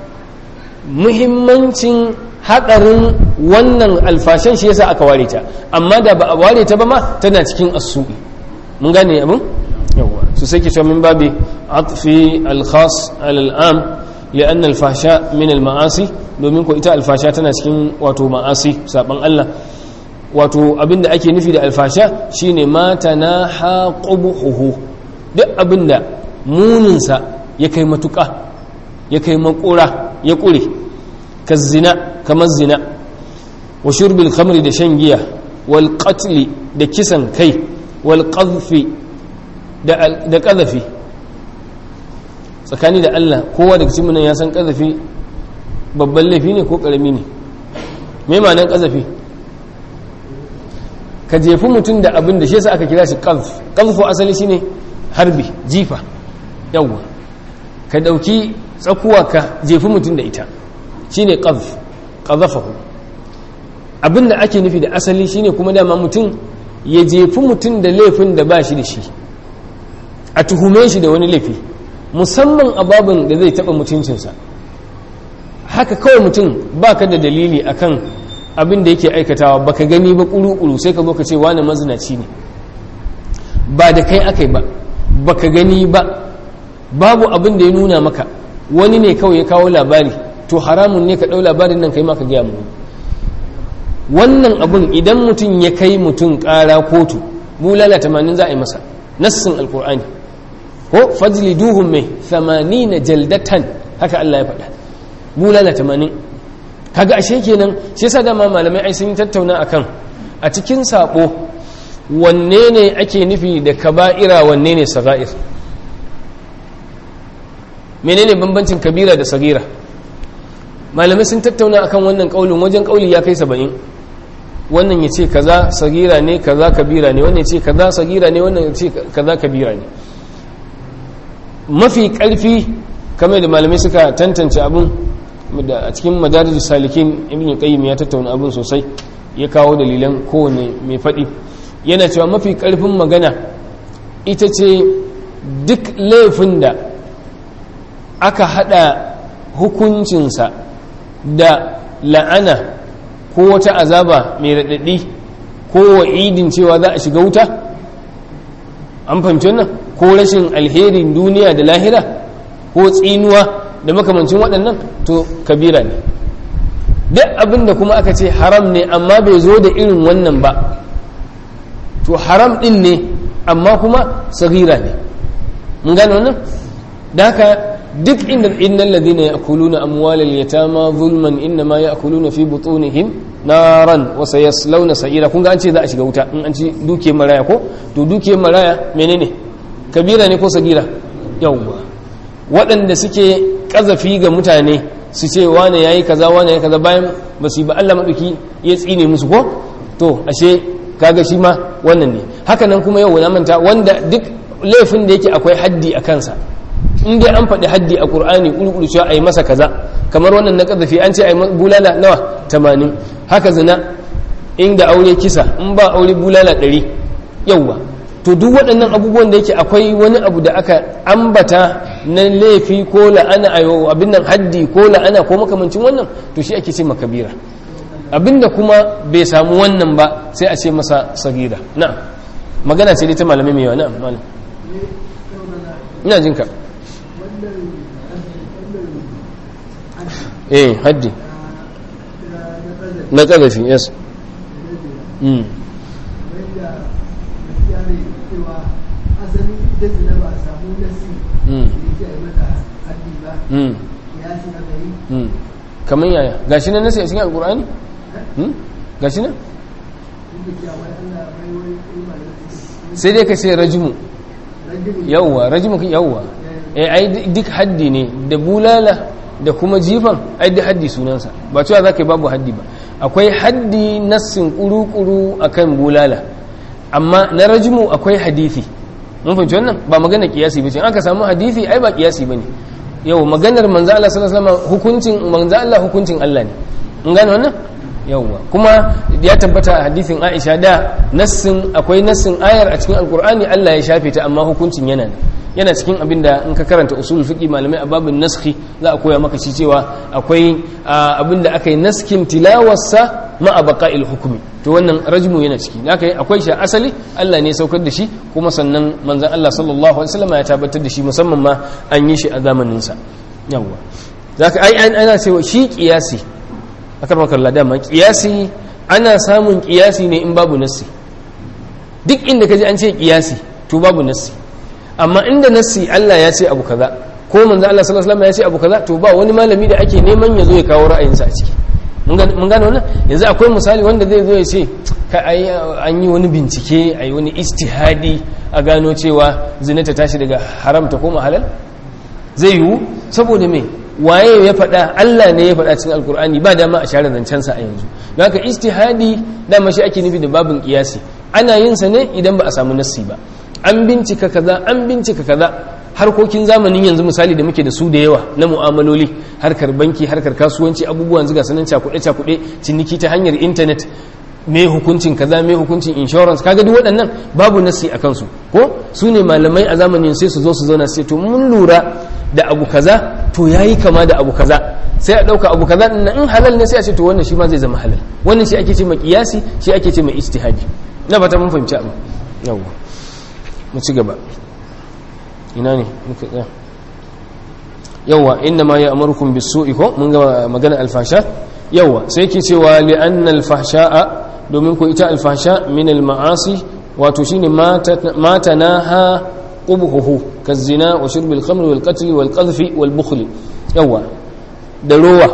muhimmancin haɗarin wannan alfashan shi yasa aka ware ta amma da ba a ware ta ba ma tana cikin asu'i mun gane abin yawa su sai ke cewa min babi atfi al-khas al-am li'an al-fasha min al-ma'asi domin ko ita alfasha tana cikin wato ma'asi saban Allah wato abinda ake nufi da alfasha shine mata na haqubuhu duk abinda muninsa ya kai matuƙa ya kai makura ya ƙure ka zina kamar zina wa shurbil khamri da shan giya wal qatli da kisan kai wal qadhfi da qadhafi tsakani da Allah kowa daga cikin ya san qadhafi babban laifi ne ko karami ne me ma'anar qadhafi ka jefi mutum da abin da shi yasa aka kira shi qadhf qadhfu asali shine harbi jifa yawwa ka dauki tsakuwa ka jefi mutum da ita shine qadhf qadhafahu abinda ake nufi da asali shine kuma dama mutum ya jefi mutum da laifin da ba shi da shi a tuhume shi da wani laifi musamman a babin da zai taba mutuncinsa haka kawai mutum baka da dalili akan abin da yake aikatawa baka gani ba kuru-kuru sai ka zo ka ce wani mazinaci ne ba da kai akai ba baka gani ba babu abin da ya nuna maka wani ne kawai ya kawo labari to haramun ne ka ɗau labarin nan kai ma ka gaya mu wannan abin idan mutum ya kai mutum ƙara kotu bulala tamanin za a yi masa nassin alkur'ani ko fajli duhun mai na jaldatan haka Allah ya faɗa bulala tamanin kaga ashe kenan shi yasa dama malamai ai sun yi tattauna akan a cikin sabo wanne ne ake nufi da kaba'ira wanne ne saga'ir menene bambancin kabira da sagira malamai sun tattauna akan wannan kaulin wajen kauli ya kai saba'in wannan ya ce kaza sagira ne kaza kabira ne wannan ya ce kaza sagira ne wannan ya ce kaza kabira ne mafi karfi kamar da malamai suka tantance abin da a cikin madarijus salikin ibn qayyim ya tattauna abin sosai ya kawo dalilan kowane mai faɗi yana cewa mafi karfin magana ita ce duk laifin da aka hada hukuncinsa da la'ana ko wata azaba mai raɗaɗi ko wa'idin cewa za a shiga wuta an fahimci wannan ko rashin alherin duniya da lahira ko tsinuwa da makamancin waɗannan to kabira ne duk abin da kuma aka ce haram ne amma bai zo da irin wannan ba to haram ɗin ne amma kuma sagira ne mun gane wannan da haka duk inda innal ladina ya'kuluna amwalal yatama zulman inma ya'kuluna fi butunihim naran wa sayaslawna sa'ira kun ga an ce za a shiga wuta in an ci duke maraya ko to duke maraya menene kabira ne ko sagira yawwa waɗanda suke kazafi ga mutane su ce wane yayi kaza wane yayi kaza bayan ba su yi ba Allah madauki ya tsine musu ko to ashe kaga shi ma wannan ne haka nan kuma yau na manta wanda duk laifin da yake akwai haddi a kansa in dai an faɗi haddi a ƙur'ani ƙulƙulu cewa a yi masa kaza kamar wannan na ƙazafi an ce a yi bulala nawa tamanin haka zina inda aure kisa in ba aure bulala ɗari yauwa to duk waɗannan abubuwan da yake akwai wani abu da aka ambata na laifi ko la'ana ayo abin nan haddi ko la'ana ko makamancin wannan to shi ake ce makabira abinda kuma bai samu wannan ba sai a ce masa sagira na magana ce dai ta malamai mai yawa na malam ina jinka eh haddi na ƙarfi yes mm. kamar yaya gashi nan nasi a cikin alkur'ani gashi nan sai dai ka ce rajimu yawwa rajimu yawwa eh ai duk haddi ne da bulala da kuma jifan ai duk haddi sunansa ba cewa za ka yi babu haddi ba akwai haddi nassin kuru-kuru akan bulala amma na rajimu akwai hadithi mun fahimci wannan ba magana kiyasi ba ce aka samu hadithi ai ba kiyasi ba ne yau maganar manzo Allah sallallahu alaihi wasallam hukuncin manzo Allah hukuncin Allah ne mun gane wannan yawwa kuma ya tabbata a hadisin Aisha da nassin akwai nassin ayar a cikin alkur'ani Allah ya shafe ta amma hukuncin yana yana cikin abin da in ka karanta usul fiqi malamai a babin naskhi za a koya maka shi cewa akwai abin da aka yi naskin tilawarsa ma a baqa'il hukumi to wannan rajmu yana ciki haka akwai shi asali Allah ne saukar da shi kuma sannan manzon Allah sallallahu alaihi wasallam ya tabbatar da shi musamman ma an yi shi a zamanin sa yawwa zaka ai ana cewa shi kiyasi akar makalla dama kiyasi ana samun kiyasi ne in babu nassi duk inda kaji an ce kiyasi to babu nassi amma inda nassi Allah ya ce abu kaza ko manzo Allah sallallahu alaihi wasallam ya ce abu kaza to ba wani malami da ake neman ya zo ya kawo ra'ayinsa a ciki mun gane wannan yanzu akwai misali wanda zai zo ya ce ka ai an yi wani bincike ai wani ijtihadi a gano cewa zina ta tashi daga haram ta koma halal zai yiwu saboda me waye ya faɗa Allah ne ya faɗa cikin alkur'ani ba dama a share zancensa a yanzu don haka ijtihadi dama shi ake nufi da babin kiyasi ana yin sa ne idan ba a samu nassi ba an bincika kaza an bincika kaza harkokin zamanin yanzu misali da muke da su da yawa na mu'amaloli harkar banki harkar kasuwanci abubuwan zuga sanan cakuɗe cakuɗe ciniki ta hanyar intanet me hukuncin kaza me hukuncin insurance kaga duk waɗannan babu nassi a kansu ko su ne malamai a zamanin sai su zo su zauna sai to mun lura da abu kaza to yayi kama da abu kaza sai a ɗauka abu kaza ɗin in halal ne sai a ce to wannan shi ma zai zama halal wannan shi ake ce mai kiyasi shi ake ce mai ijtihadi na fata mun fahimci abu yawwa mu ci gaba ina ne muka tsaya yawwa inna ma ya amurukum bisu'i ko mun ga magana alfasha yawwa sai yake cewa li anna alfahsha'a domin ko ita alfasha min alma'asi wato shine mata naha qubhuhu kazina wa shurbil khamr wal qatl wal qadhf wal bukhl yawwa da rowa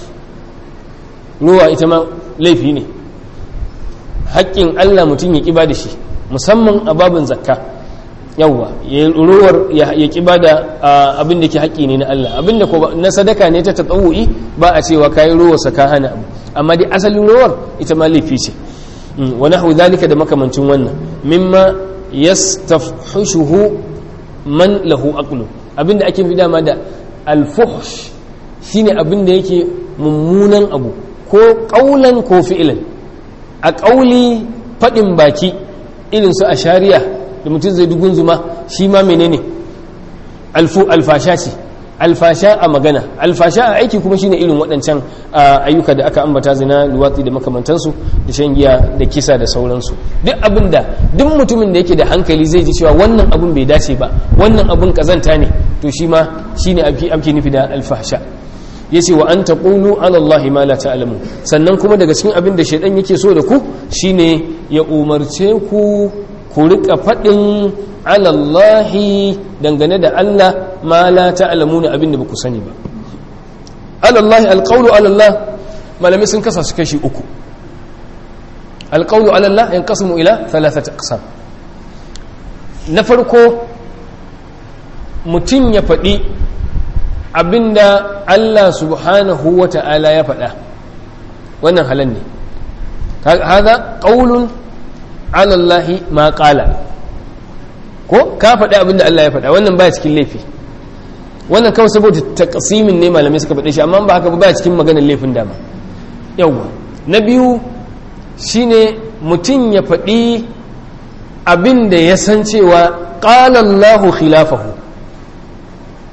rowa ita ma laifi ne haƙƙin Allah mutum ya ƙiba da shi musamman a babin zakka yawwa ya ruwar ya ƙiba da abin da ke haƙƙi ne na Allah abin da na sadaka ne ta tatsawu'i ba a cewa kayi ruwar saka hana abu amma dai asalin ruwar ita ma laifi ce wa nahwu zalika da makamancin wannan mimma yastafhushuhu man lahu aqlu abin da ake fi dama da alfuhsh shine abin da yake mummunan abu ko ƙaulan ko fi'ilan a ƙauli faɗin baki irin su a shari'a da mutum zai dugun zuma shi ma menene alfasha ce alfasha a magana alfasha a aiki kuma shine irin waɗancan ayyuka da aka ambata zina luwatsi da makamantansu da shan giya da kisa da sauransu duk abin da duk mutumin da yake da hankali zai ji cewa wannan abin bai dace ba wannan abin kazanta ne to shi ma shine ake nufi da alfasha yace wa an taqulu ala allahi ma la ta'lamu sannan kuma daga cikin abin da shaidan yake so da ku shine ya umarce ku ku rika fadin ala allahi dangane da Allah ma la ta'lamuna abin da baku sani ba ala allahi alqawlu ala allah malamai sun kasa su kashi uku alqawlu ala allah yanqasimu ila thalathati aqsam na farko mutum ya faɗi abinda Allah subhanahu wa ta'ala ya faɗa wannan halan ne haza ƙaunun alallahi ma ƙala ko ka faɗi abinda Allah ya faɗa wannan baya cikin laifi wannan kawai saboda taƙasimin ne malamai suka faɗe shi amma ba haka ba baya cikin maganar laifin dama yawwa na biyu shine mutum ya faɗi abinda ya san cewa ƙalallahu khilafahu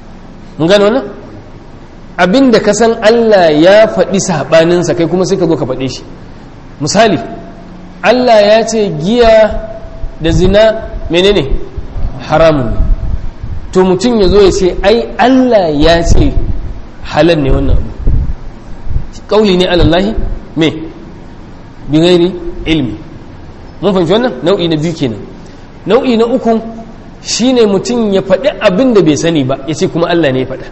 mun gano wannan abinda ka san Allah ya faɗi saɓaninsa kai kuma sai ka zo ka faɗe shi misali Allah ya ce giya da zina menene haramun ne to mutum ya zo ya ce ai Allah ya ce halal ne wannan abu kauli ne alallahi me bi ghairi ilmi mun fahimci wannan nau'i na biyu kenan nau'i na uku shine mutum ya faɗi abin da bai sani ba ya ce kuma Allah ne ya faɗa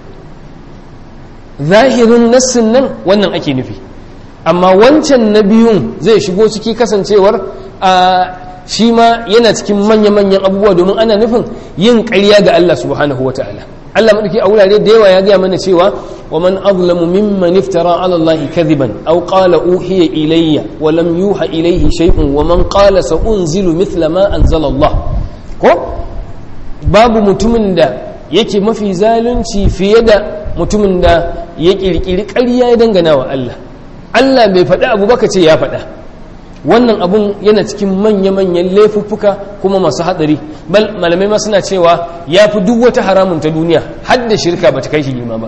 zahirin nassin nan wannan ake nufi amma wancan na biyun zai shigo ciki kasancewar a shi ma yana cikin manya-manyan abubuwa domin ana nufin yin ƙarya ga Allah subhanahu wa ta'ala Allah maɗauki a wurare da yawa ya gaya mana cewa wa man azlamu mimman iftara ala Allah kadhiban aw qala uhiya ilayya wa lam yuha ilayhi shay'un wa man qala sa unzilu mithla ma anzala Allah ko babu mutumin da yake mafi zalunci fiye da mutumin da ya kirkiri ƙarya ya dangana wa Allah Allah bai faɗi abu baka ce ya faɗa wannan abun yana cikin manya-manyan laifuffuka kuma masu hatsari bal malamai ma suna cewa ya fi duk wata haramun ta duniya har da shirka ba ta kai shi girma ba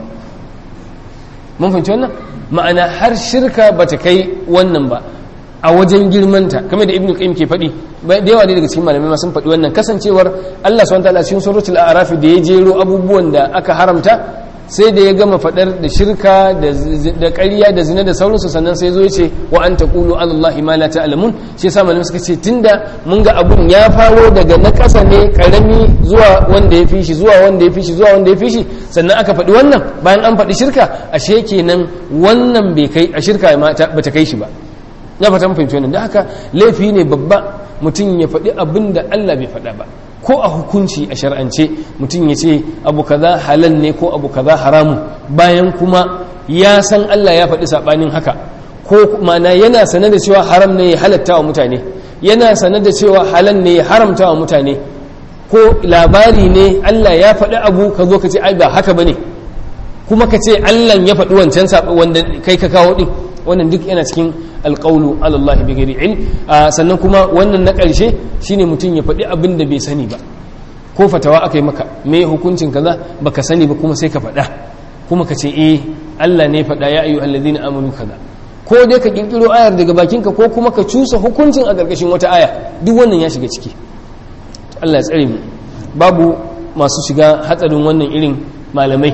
mun fahimci wannan ma'ana har shirka ba ta kai wannan ba a wajen girmanta kamar da ibnu qayyim ke faɗi da yawa daga cikin malamai ma sun faɗi wannan kasancewar Allah subhanahu wa ta'ala cikin suratul a'raf da ya jero abubuwan da aka haramta sai da ya gama faɗar da shirka da ƙarya da zina da sauransu sannan sai zo ya ce wa an taqulu ala allahi ma la ta'lamun shi yasa malamai suka ce tunda mun ga abun ya faro daga na ƙasa ne karami zuwa wanda ya fi shi zuwa wanda ya fi shi zuwa wanda ya fi shi sannan aka faɗi wannan bayan an faɗi shirka ashe kenan wannan bai kai a shirka ba ta kai shi ba ya fata mun fahimci wannan da haka laifi ne babba mutum ya faɗi abin da Allah bai faɗa ba ko a hukunci a shar'ance mutum ya ce abu kaza halal ne ko abu kaza haramu bayan kuma ya san Allah ya faɗi saɓanin haka ko mana yana sane da cewa haram ne ya halatta wa mutane yana sane da cewa halal ne ya haramta wa mutane ko labari ne Allah ya faɗi abu ka zo ka ce ai ba haka bane kuma ka ce Allah ya faɗi wancan wanda kai ka kawo din wannan duk yana cikin alƙaulu alallahi bi gari ilm sannan kuma wannan na ƙarshe shine mutum ya faɗi abin da bai sani ba ko fatawa aka yi maka me hukuncin kaza baka sani ba kuma sai ka faɗa kuma ka ce eh Allah ne faɗa ya ayyuhal ladina amanu kaza ko dai ka kirkiro ayar daga bakinka ko kuma ka cusa hukuncin a ƙarƙashin wata aya duk wannan ya shiga ciki Allah ya tsare mu babu masu shiga hatsarin wannan irin malamai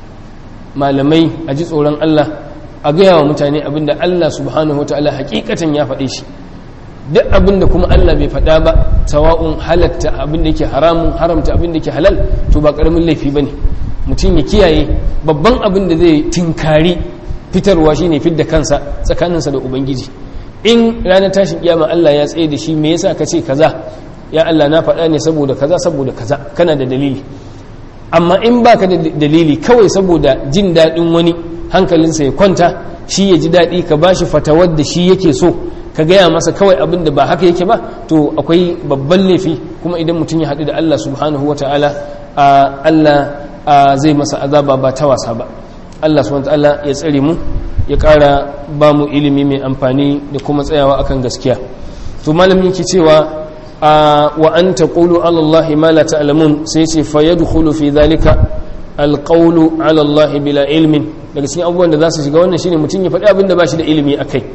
malamai a ji tsoron Allah a gaya wa mutane abinda Allah subhanahu wataala hakikatan ya faɗe shi duk abinda kuma Allah bai faɗa ba sawa'un halatta abinda yake haramun haramta abinda yake halal to ba ƙaramin laifi bane mutum ya kiyaye babban abin da zai tinkari fitarwa shine fidda kansa tsakaninsa da ubangiji in ranar tashin kiyama Allah ya tsaye da shi me yasa ka ce kaza ya Allah na faɗa ne saboda kaza saboda kaza kana da dalili amma in baka da dalili kawai saboda jin daɗin wani hankalinsa ya kwanta shi ya ji daɗi ka ba shi fatawar da shi yake so ka gaya masa kawai abin da ba haka yake ba to akwai babban laifi kuma idan mutum ya haɗu da Allah subhanahu wa ta'ala Allah zai masa azaba ba ta wasa ba Allah subhanahu wa ta'ala ya tsare mu ya ƙara ba mu ilimi mai amfani da kuma tsayawa akan gaskiya to malamin ki cewa wa an taqulu ala Allah ma la ta'lamun sai ce fa yadkhulu fi dhalika alqawlu ala Allah bila ilmin daga cikin abubuwan da za su shiga wannan shine mutum ya faɗi abin da ba shi da ilimi a kai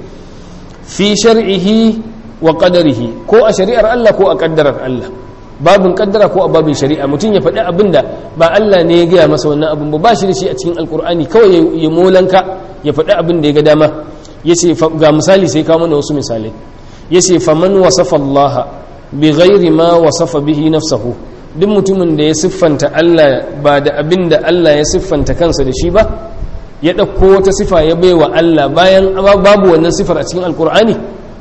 fi shar'ihi wa qadarihi ko a shari'ar Allah ko a kaddarar Allah babin kaddara ko a babin shari'a mutum ya faɗi abin da ba Allah ne ya gaya masa wannan abin ba ba shi da shi a cikin alkur'ani kawai ya molanka ya faɗi abin da ya ga dama yace ga misali sai kawo mana wasu misalai yace faman wasafa Allah bi ghairi ma wasafa bihi nafsahu duk mutumin da ya siffanta Allah ba da abin da Allah ya siffanta kansa da shi ba ya ɗauko wata sifa ya bai wa Allah bayan babu wannan sifar a cikin alkur'ani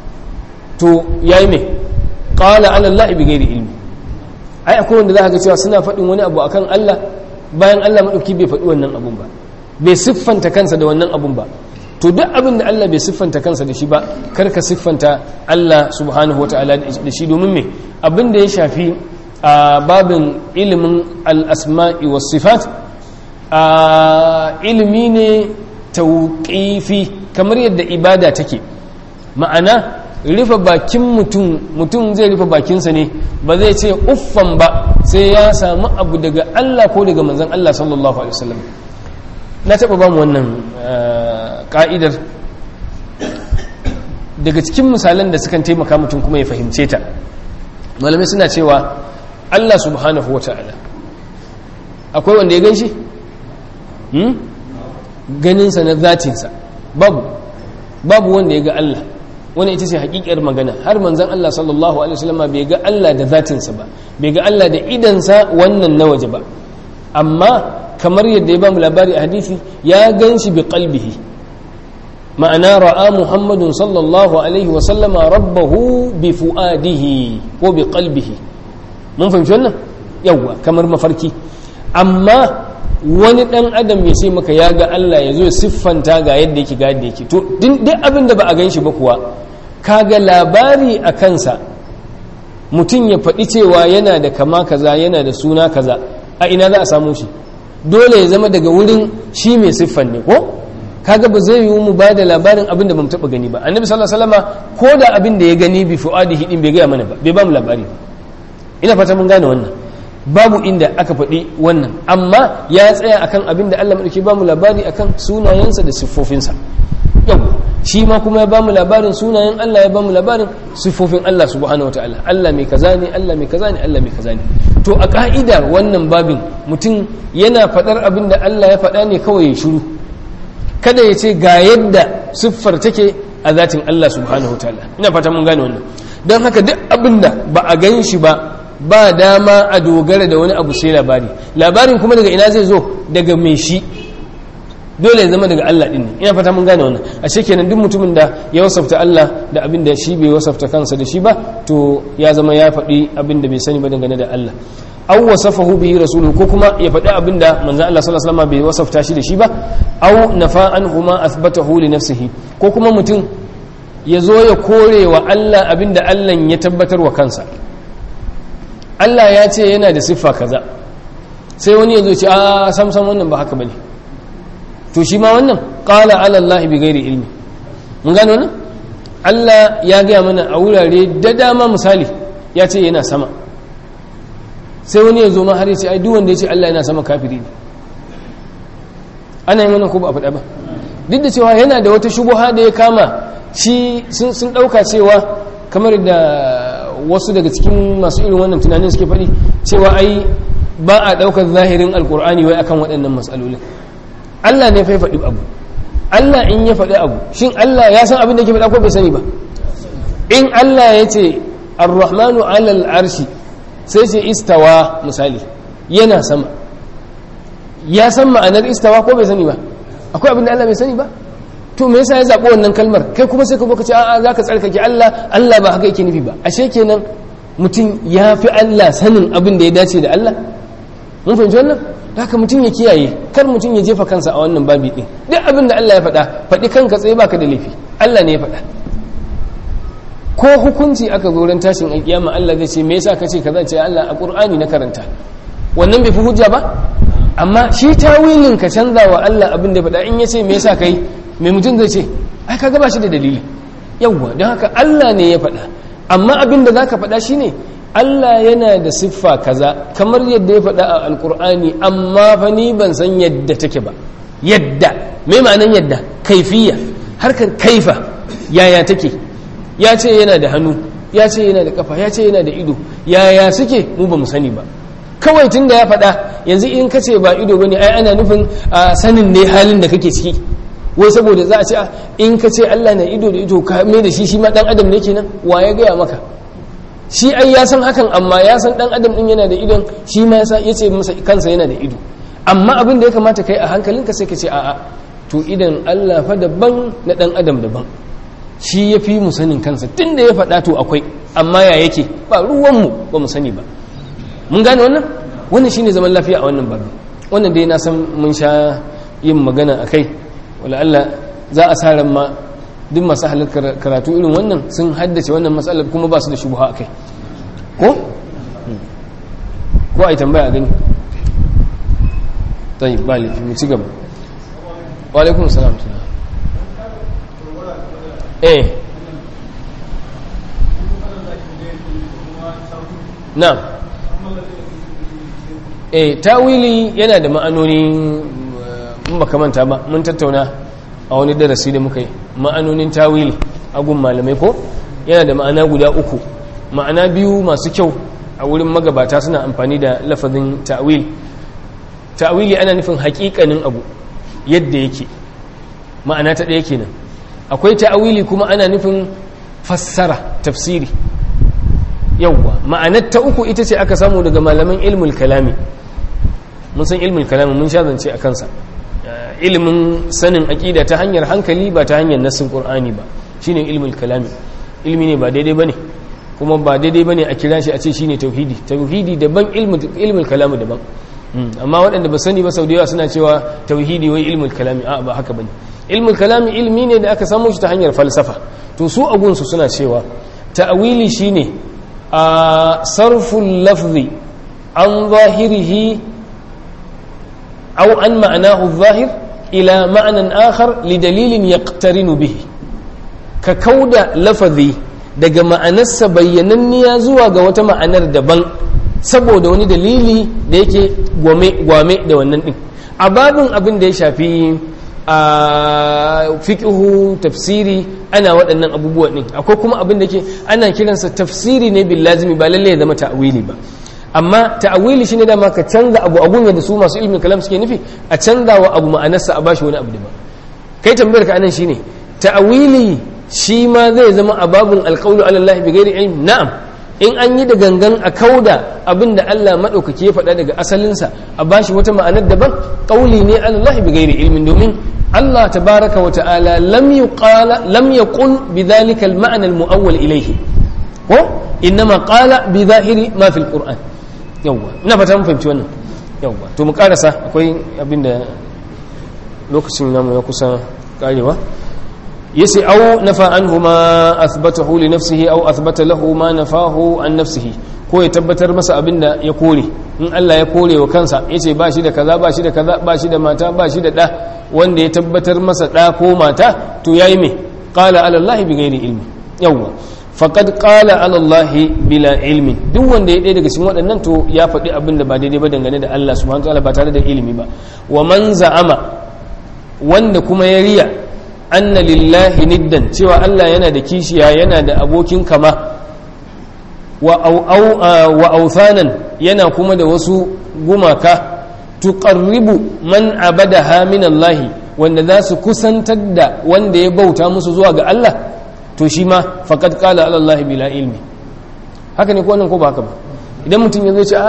to ya yi mai ƙala Allah bi gairi ilmi ai akwai wanda za ka cewa suna faɗin wani abu akan Allah bayan Allah maɗauki bai faɗi wannan abun ba bai siffanta kansa da wannan abun ba to duk abin da Allah bai siffanta kansa da shi ba kar ka siffanta Allah subhanahu wa ta'ala da shi domin me abin da ya shafi a babin ilimin al-asma'i was sifat ilimi ne tauƙifi kamar yadda ibada take ma'ana rufe bakin mutum mutum zai rufe bakinsa ne ba zai ce uffan ba sai ya samu abu daga Allah ko daga manzon Allah sallallahu alaihi wasallam na taba ba mu wannan ka'idar daga cikin misalan da sukan taimaka mutum kuma ya fahimce ta malamai suna cewa Allah subhanahu wata'ala akwai wanda ya gan shi ganinsa na zatinsa babu babu wanda ya ga Allah wani ita ce hakikar magana har manzan Allah sallallahu alaihi wasallam bai ga Allah da zatinsa ba bai ga Allah da idansa wannan na waje ba amma kamar yadda ya ba mu labari a hadisi ya gan shi bi qalbihi ma'ana ra'a muhammadun sallallahu alaihi wasallama rabbahu bi fu'adihi ko bi qalbihi mun fahimci wannan yawwa kamar mafarki amma wani dan adam ya ce maka ya ga Allah ya zo siffanta ga yadda yake ga yadda yake to duk abin da ba a gan shi ba kuwa kaga labari a kansa mutum ya faɗi cewa yana da kama kaza yana da suna kaza a ina za a samu shi dole ya zama daga wurin shi mai siffan ne ko kaga ba zai yiwu mu ba da labarin abin da bamu taɓa gani ba annabi sallallahu alaihi wasallama ko da abin da ya gani bi fu'adihi din bai gaya mana ba bai ba mu labari ina fata mun gane wannan babu inda aka faɗi wannan amma ya tsaya akan abin da Allah madauki ba mu labari akan sunayensa da siffofinsa yau shi ma kuma ya ba mu labarin sunayen Allah ya ba mu labarin siffofin Allah subhanahu wataala Allah mai kaza ne Allah mai kaza ne Allah mai kaza ne to a ka'idar wannan babin mutum yana faɗar abin da Allah ya faɗa ne kawai ya shiru kada ya ce ga yadda siffar take a zatin Allah subhanahu wataala ina fata mun gane wannan don haka duk abin da ba a gan shi ba ba dama a dogara da wani abu sai labari labarin kuma daga ina zai zo daga mai shi dole ya zama daga Allah din ne ina fata mun gane wannan a kenan duk mutumin da ya wasafta Allah da abin da shi bai wasafta kansa da shi ba to ya zama ya faɗi abin da bai sani ba dangane da Allah aw wasafahu bihi rasuluhu ko kuma ya faɗi abin da manzon Allah sallallahu alaihi wasallam bai wasafta shi da shi ba aw nafa anhuma athbatahu li nafsihi ko kuma mutum ya zo ya kore wa Allah abin da Allah ya tabbatar wa kansa Allah ya ce yana da siffa kaza sai wani ya zo ce a samsam wannan ba haka bane to shi ma wannan qala ala Allah bi ghairi ilmi mun gano wannan Allah ya gaya mana a wurare da dama misali ya ce yana sama sai wani ya zo ma har ya ce ai duk wanda ya ce Allah yana sama kafiri ne ana yin wannan ko ba a faɗa ba duk da cewa yana da wata shubuha da ya kama shi sun ɗauka cewa kamar da wasu daga cikin masu irin wannan tunanin suke faɗi cewa ai ba a ɗaukar zahirin alkur'ani wai akan waɗannan matsalolin Allah ne fa faɗi abu Allah in ya faɗi abu shin Allah ya san abin da ke faɗa ko bai sani ba in Allah ya ce ar-rahmanu alal arshi sai ce istawa misali yana sama ya san ma'anar istawa ko bai sani ba akwai abin da Allah bai sani ba to me yasa ya zaɓi wannan kalmar kai kuma sai ka zo ka ce a'a zaka tsarkake Allah Allah ba haka yake nufi ba ashe kenan mutum ya fi Allah sanin abin da ya dace da Allah mun fahimci wannan haka mutum ya kiyaye kar mutum ya jefa kansa a wannan babi din duk abin da Allah ya faɗa faɗi kanka tsaye baka da laifi Allah ne ya faɗa ko hukunci aka zo ran tashin alkiyama Allah zai ce me yasa kace kaza ce Allah a Qur'ani na karanta wannan bai fi hujja ba amma shi tawilin ka canza wa Allah abin da ya faɗa in ya ce me yasa kai mai mutum zai ce ai ka gaba shi da dalili yawwa don haka Allah ne ya faɗa amma abin da za ka faɗa shi ne Allah yana da siffa kaza kamar yadda ya faɗa a alkur'ani amma fa ni ban san yadda take ba yadda me ma'anan yadda kaifiya harkar kaifa yaya take ya ce yana da hannu ya ce yana da kafa ya ce yana da ido yaya suke mu ba mu sani ba kawai tun da ya faɗa yanzu in ka ce ba ido bane ai ana nufin sanin ne halin da kake ciki wai saboda za a ce in ka ce Allah na ido da ido ka mai da shi shi ma dan adam ne kenan wa ya gaya maka shi ai ya san hakan amma ya san dan adam din yana da idon shi ma ya ce masa kansa yana da ido amma abin da ya kamata kai a hankalinka sai ka ce a'a to idan Allah fa daban na dan adam daban shi ya fi mu sanin kansa tun da ya faɗa to akwai amma ya yake ba ruwanmu ba mu sani ba mun gane wannan wannan shine zaman lafiya a wannan babu wannan dai na san mun sha yin magana a kai wala Allah za a sa ran ma duk masu halar karatu irin wannan sun haddace wannan matsalar kuma ba su da shubuha a kai ko? ko a yi tambaya a gani tayi ba laifi mu ci gaba wa alaikun salam eh na eh tawili yana da ma'anoni in baka manta ba mun tattauna a wani darasi da muka yi ma'anonin tawili a gun malamai ko yana da ma'ana guda uku ma'ana biyu masu kyau a wurin magabata suna amfani da lafazin ta'wil ta'wili ana nufin haƙiƙanin abu yadda yake ma'ana ta ɗaya kenan akwai ta'wili kuma ana nufin fassara tafsiri yawwa ma'anar ta uku ita ce aka samu daga malaman ilmul kalami mun san ilmul kalami mun sha zance a kansa ilimin sanin aƙida ta hanyar hankali ba ta hanyar nassin qur'ani ba shine ilmul kalami ilmi ne ba daidai bane kuma ba daidai bane a kira shi a ce shine tauhidi tauhidi daban ilmul kalami daban amma waɗanda ba sani ba sau da yawa suna cewa tauhidi wai ilmul kalami a ba haka bane ilmul kalami ilmi ne da aka samu shi ta hanyar falsafa to su agunsu suna cewa ta'awili shine a sarful lafzi an zahirihi aw an ma'anahu zahir ila ma'anan akhar li dalilin yaqtarinu bihi ka kauda lafazi daga ma'anarsa bayyananniya zuwa ga wata ma'anar daban saboda wani dalili da yake gwame da wannan din a babin abin da ya shafi a fiƙihu tafsiri ana waɗannan abubuwa ɗin akwai kuma abin da ke ana kiransa tafsiri ne bil lazimi ba lalle ya zama ta'awili ba amma ta'awili shine dama ka canza abu abun da su masu ilmin kalam suke nufi a canza wa abu ma'anarsa a bashi wani abu daban kai tambayar ka anan shine ta'awili shi ma zai zama a babun alqawlu ala Allah bi ghairi ilm na'am in an yi da gangan a kauda abin da Allah maɗaukaki ya faɗa daga asalinsa a bashi wata ma'anar daban ƙauli ne Allah bi gairi ilmin domin Allah tabaraka wa ta'ala lam yuqala lam yaqul bidhalika al-ma'na al-mu'awwal ilayhi ko innama qala bi zahiri ma fil qur'an yawwa ina fata mun fahimci wannan yawwa to mu karasa akwai abin da lokacin namu ya kusa karewa yace aw nafa anhu ma athbatahu li nafsihi aw athbata lahu ma nafahu an nafsihi ko ya tabbatar masa abinda ya kore in Allah ya kore wa kansa yace ba shi da kaza ba shi da kaza ba shi da mata ba shi da da wanda ya tabbatar masa da ko mata to yayi me qala ala Allah bi ghairi ilmi yawwa faqad qala ala Allah bila ilmi duk wanda ya ɗaya daga cikin waɗannan to ya faɗi abin da ba daidai ba dangane da Allah subhanahu wa ta'ala ba tare da ilimi ba wa man za'ama wanda kuma ya riya anna lillahi niddan cewa Allah yana da kishiya yana da abokin kama wa authanan yana kuma da wasu gumaka tuqarribu man abadaha min Allah wanda za su kusantar da wanda ya bauta musu zuwa ga Allah to shi ma faqad qala ala Allah bila ilmi haka ne ko nan ko ba haka ba idan mutum ya zo ce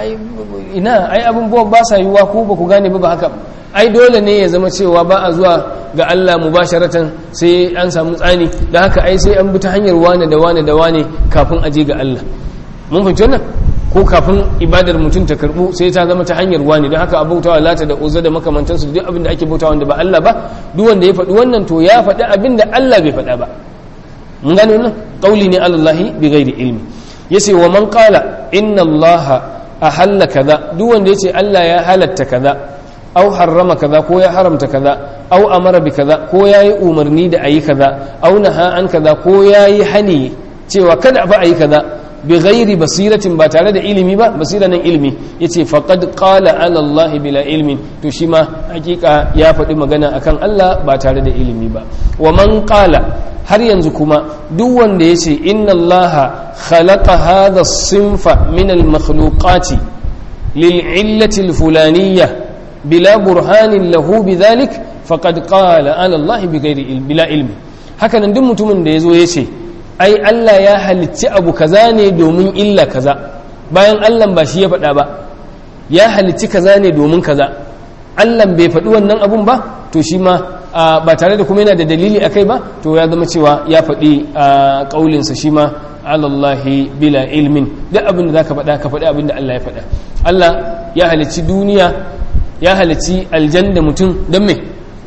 ina ai abin ba sa yiwuwa ko ba ku gane ba ba haka ai dole ne ya zama cewa ba a zuwa ga Allah mubasharatan sai an samu tsani da haka ai sai an bi ta hanyar wane da wane da wane kafin aje ga Allah mun fahimci wannan ko kafin ibadar mutum ta karbu sai ta zama ta hanyar wane don haka abautawa lata da uzza da makamantansu duk abin da ake bautawa wanda ba Allah ba duk wanda ya faɗi wannan to ya faɗi abin da Allah bai faɗa ba mun gane wannan qauli ne alallahi bi ghairi ilmi yace wa man qala inna allaha ahalla kaza duk wanda yace Allah ya halatta kaza au harrama kaza ko ya haramta kaza au amara bi kaza ko yayi umarni da ayi kaza au naha an kaza ko yayi hani cewa kada fa ayi kaza bi ghairi basiratin ba tare da ilimi ba basira nan ilimi yace faqad qala ala Allah bila ilmin to shi ma hakika ya faɗi magana akan Allah ba tare da ilimi ba wa man qala har yanzu kuma duk wanda yace inna Allah khalaqa hadha as-sinfa min al-makhluqati lil illati al-fulaniyah بلا برهان له بذلك فقد قال على الله بغير علم بلا علم haka nan duk mutumin da yazo yace ai Allah ya halicci abu kaza ne domin illa kaza bayan Allah ba shi ya faɗa ba ya halicci kaza ne domin kaza Allah bai faɗi wannan abun ba to shi ma ba tare da kuma yana da dalili akai ba to ya zama cewa ya faɗi ƙaulinsa shi ma alallahi bila ilmin duk abin da zaka faɗa ka faɗi abin da Allah ya faɗa Allah ya halicci duniya ya halici aljanna mutum don me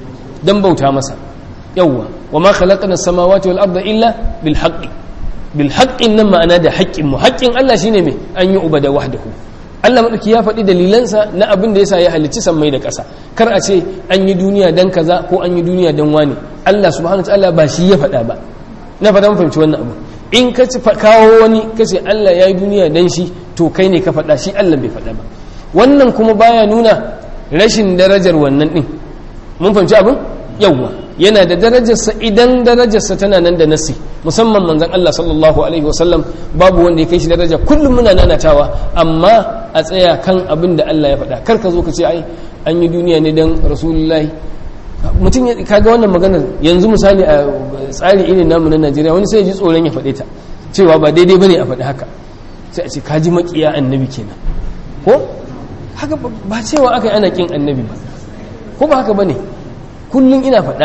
don bauta masa yawwa wa ma khalaqna samawati wal arda illa bil haqqi bil haqqin nan ma'ana da haƙƙin mu haƙƙin Allah shine me an yi ubada wahdahu Allah madauki ya faɗi dalilansa na abin da yasa ya halicci sammai da ƙasa kar a ce an yi duniya dan kaza ko an yi duniya dan wani Allah subhanahu wataala ba shi ya faɗa ba na faɗa fahimci wannan abu in ka ci kawo wani ka ce Allah ya yi duniya dan shi to kai ne ka faɗa shi Allah bai faɗa ba wannan kuma baya nuna rashin darajar wannan din mun fahimci abin yawwa yana da darajarsa idan darajarsa tana nan da nasi musamman manzon Allah sallallahu alaihi wasallam babu wanda ya kai shi daraja kullum muna nanatawa amma a tsaya kan abin da Allah ya faɗa kar ka zo ka ce ai an yi duniya ne dan rasulullahi mutum ya kaga wannan maganar yanzu misali a tsari irin namu na Najeriya wani sai ya ji tsoron ya faɗe ta cewa ba daidai bane a faɗi haka sai a ce ka ji makiya annabi kenan ko haka ba cewa aka yi ana kin annabi ba ko ba haka bane kullum ina faɗa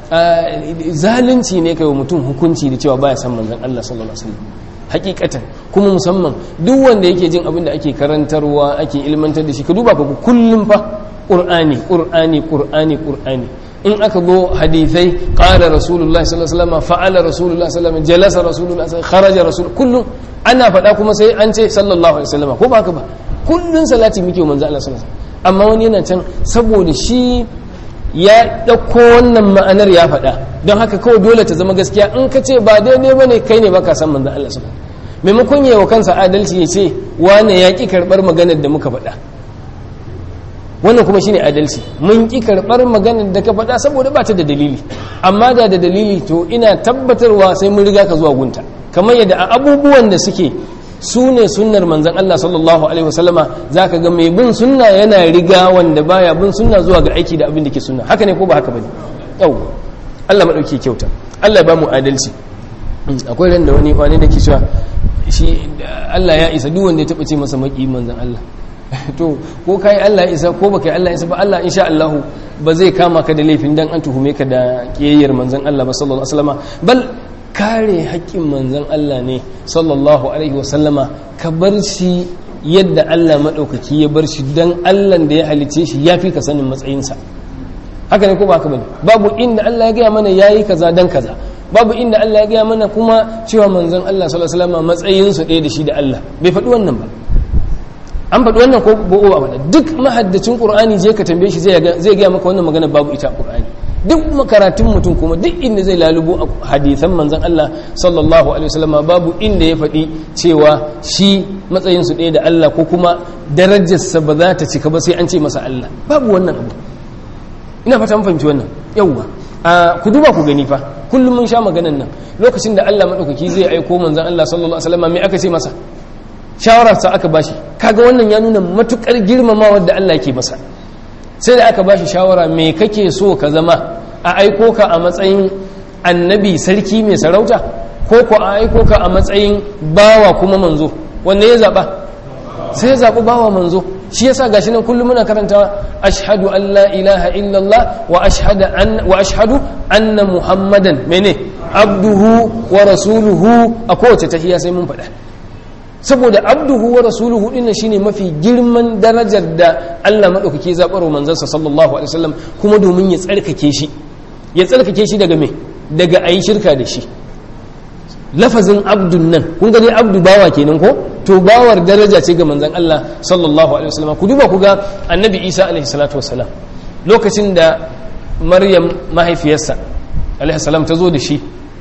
zalunci ne kai wa mutum hukunci da cewa baya san manzon Allah sallallahu alaihi wasallam hakikatan kuma musamman duk wanda yake jin abin da ake karantarwa ake ilmantar da shi ka duba ka kullum fa qur'ani qur'ani qur'ani qur'ani in aka go hadithai qala rasulullah sallallahu alaihi wasallam fa'ala rasulullah sallallahu alaihi wasallam jalasa rasulullah sallallahu kharaja rasul kullum ana faɗa kuma sai an ce sallallahu alaihi wasallam ko ba haka ba kullun salati muke wa manzo Allah sallallahu alaihi wasallam amma wani yana can saboda shi ya ɗauko wannan ma'anar ya faɗa don haka kawai dole ta zama gaskiya in ka ce ba daidai ba ne kai ne baka san manzan Allah su maimakon yi wa kansa adalci ya ce wane ya ƙi karɓar maganar da muka faɗa wannan kuma shine adalci mun ƙi karɓar maganar da ka faɗa saboda ba ta da dalili amma da da dalili to ina tabbatarwa sai mun riga ka zuwa gunta kamar yadda a abubuwan da suke su ne sunnar manzan Allah sallallahu alaihi wasallama za ka ga mai bin sunna yana riga wanda baya bin sunna zuwa ga aiki da abin da ke sunna haka ne ko ba haka bane yau Allah madauki kyauta Allah ya ba mu adalci akwai ran da wani wani da ke cewa shi Allah ya isa duk wanda ya taba ce masa maki manzan Allah to ko kai Allah ya isa ko baka Allah ya isa ba Allah insha Allah ba zai kama ka da laifin dan an tuhume ka da kiyayyar manzan Allah ba sallallahu alaihi wasallama bal kare haƙƙin manzan Allah ne sallallahu alaihi wasallama ka bar shi yadda Allah maɗaukaki ya bar shi don Allah da ya halice shi ya fi ka sanin matsayinsa haka ne ko ba ka bane babu inda Allah ya gaya mana ya yi kaza don kaza babu inda Allah ya gaya mana kuma cewa manzan Allah sallallahu alaihi wasallama matsayinsu ɗaya da shi da Allah bai faɗi wannan ba an faɗi wannan ko ba ba duk mahaddacin Qur'ani je ka tambaye shi zai gaya maka wannan magana babu ita a Qur'ani duk makaratun mutum kuma duk inda zai lalubo a hadithan manzan Allah sallallahu alaihi wasallam babu inda ya faɗi cewa shi matsayin su ɗaya da Allah ko kuma darajarsa ba za ta cika ba sai an ce masa Allah babu wannan abu ina fata mun fahimci wannan yawwa a ku duba ku gani fa kullum mun sha maganan nan lokacin da Allah madaukaki zai aiko manzan Allah sallallahu alaihi wasallam me aka ce masa shawararsa aka bashi kaga wannan ya nuna matukar girmamawa da Allah yake masa sai da aka ba shi shawara me kake so ka zama a aiko ka a matsayin annabi sarki mai sarauta ko ko a aiko ka a matsayin bawa kuma manzo wanne ya zaɓa sai ya zaɓi bawa manzo shi yasa gashi nan kullum muna karantawa ashhadu an la ilaha illallah wa ashhadu an wa ashhadu anna muhammadan mene abduhu wa rasuluhu a kowace tahiyya sai mun faɗa saboda abduhu wa rasuluhu dinnan shine mafi girman darajar da Allah madaukake zabarwa manzansa sallallahu alaihi wasallam kuma domin ya tsarkake shi ya tsarkake shi daga me daga ayi shirka da shi lafazin abdun nan kun ga dai abdu bawa kenan ko to bawar daraja ce ga manzon Allah sallallahu alaihi wasallam ku duba ku ga annabi Isa alaihi salatu wasalam lokacin da Maryam mahaifiyarsa alaihi salam ta zo da shi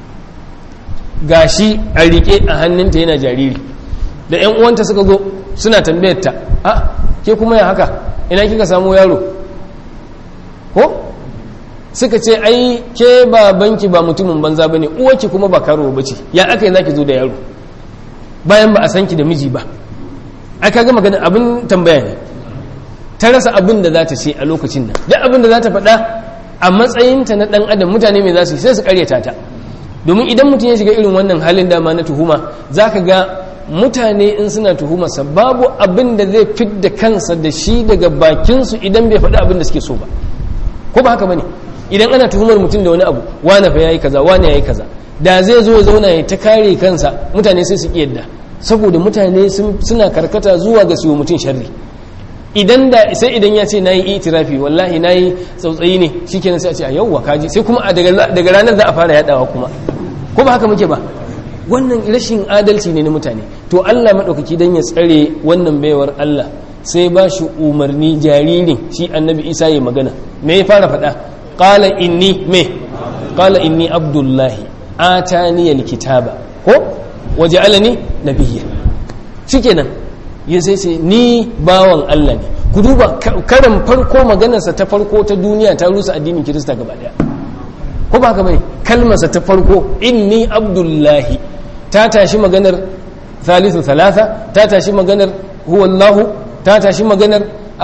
gashi a rike a hannunta yana jariri da yan uwanta suka zo suna tambayar ta a ke kuma ya haka ina kika samu yaro ko suka ce ai ke babanki ba mutumin banza bane uwarki kuma ba karo bace ya aka yi zaki zo da yaro bayan ba a san ki da miji ba ai kaga magana abin tambaya ne ta rasa abin da za ta ce a lokacin nan duk abin da za ta faɗa a matsayinta na ɗan adam mutane mai za su yi sai su karyata ta domin idan mutum ya shiga irin wannan halin dama na tuhuma za ka ga mutane in suna tuhumarsa babu abin da zai fidda kansa da shi daga bakinsu idan bai faɗi abin da suke so ba ko ba haka ba ne idan ana tuhumar mutum da wani abu wane fa yayi kaza wane yayi kaza da zai zo ya zauna ya ta kare kansa mutane sai su yadda saboda mutane suna karkata zuwa ga su mutum sharri idan da sai idan ya ce nayi itirafi wallahi nayi tsautsayi ne shikenan sai a ce a yauwa kaji sai kuma daga ranar za a fara yadawa kuma ko ba haka muke ba wannan rashin adalci ne na mutane to Allah maɗaukaki don ya tsare wannan baiwar Allah sai ba shi umarni jaririn shi annabi isa ya magana me ya fara faɗa ƙala inni me ƙala inni abdullahi atani alkitaba ko waje alani nabiyya shikenan ya sai ce ni bawan Allah ne ku duba karan farko maganarsa ta farko ta duniya ta rusa addinin kirista gaba daya ko ba haka bane kalmarsa ta farko inni abdullahi ta tashi maganar thalithu thalatha ta tashi maganar huwallahu ta tashi maganar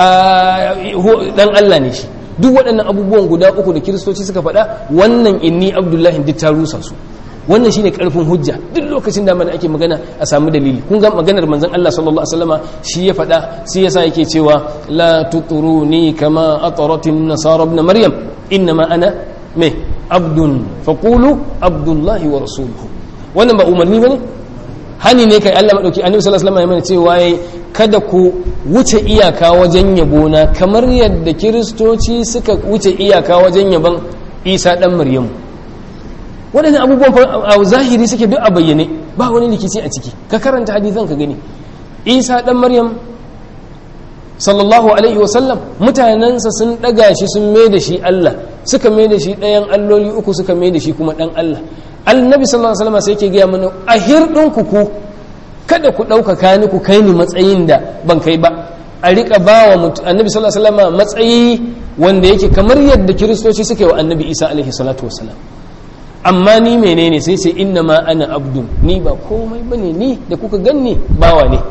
dan Allah ne shi duk waɗannan abubuwan guda uku da kiristoci suka faɗa wannan inni abdullahi duk ta rusa su wannan shine karfin hujja duk lokacin da mana ake magana a samu dalili kun ga maganar manzon Allah sallallahu alaihi wasallama shi ya faɗa shi yasa yake cewa la tuturuni kama ataratin nasara ibn maryam innama ana me abdun faqulu abdullahi wa rasuluhu wannan ba umarni bane hani ne kai Allah madauki annabi sallallahu alaihi wasallam ya mana cewa yayi kada ku wuce iyaka wajen yabona kamar yadda kiristoci suka wuce iyaka wajen yaban Isa dan Maryamu waɗannan abubuwan a zahiri suke duk a bayyane ba wani rikici a ciki ka karanta hadisan ka gani Isa dan Maryam sallallahu alaihi wasallam mutanensa sun ɗaga shi sun mai da shi Allah suka mai da shi ɗayan alloli uku suka mai da shi kuma ɗan Allah annabi sallallahu alaihi wasallam sai ke gaya mana a hirɗin ku ku kada ku ɗaukaka ni ku kai ni matsayin da ban kai ba a riƙa ba wa annabi sallallahu alaihi wasallam matsayi wanda yake kamar yadda kiristoci suka yi wa annabi isa alaihi salatu wasallam amma ni menene sai sai inna ma ana abdun ni ba komai bane ni da kuka ganni bawa ne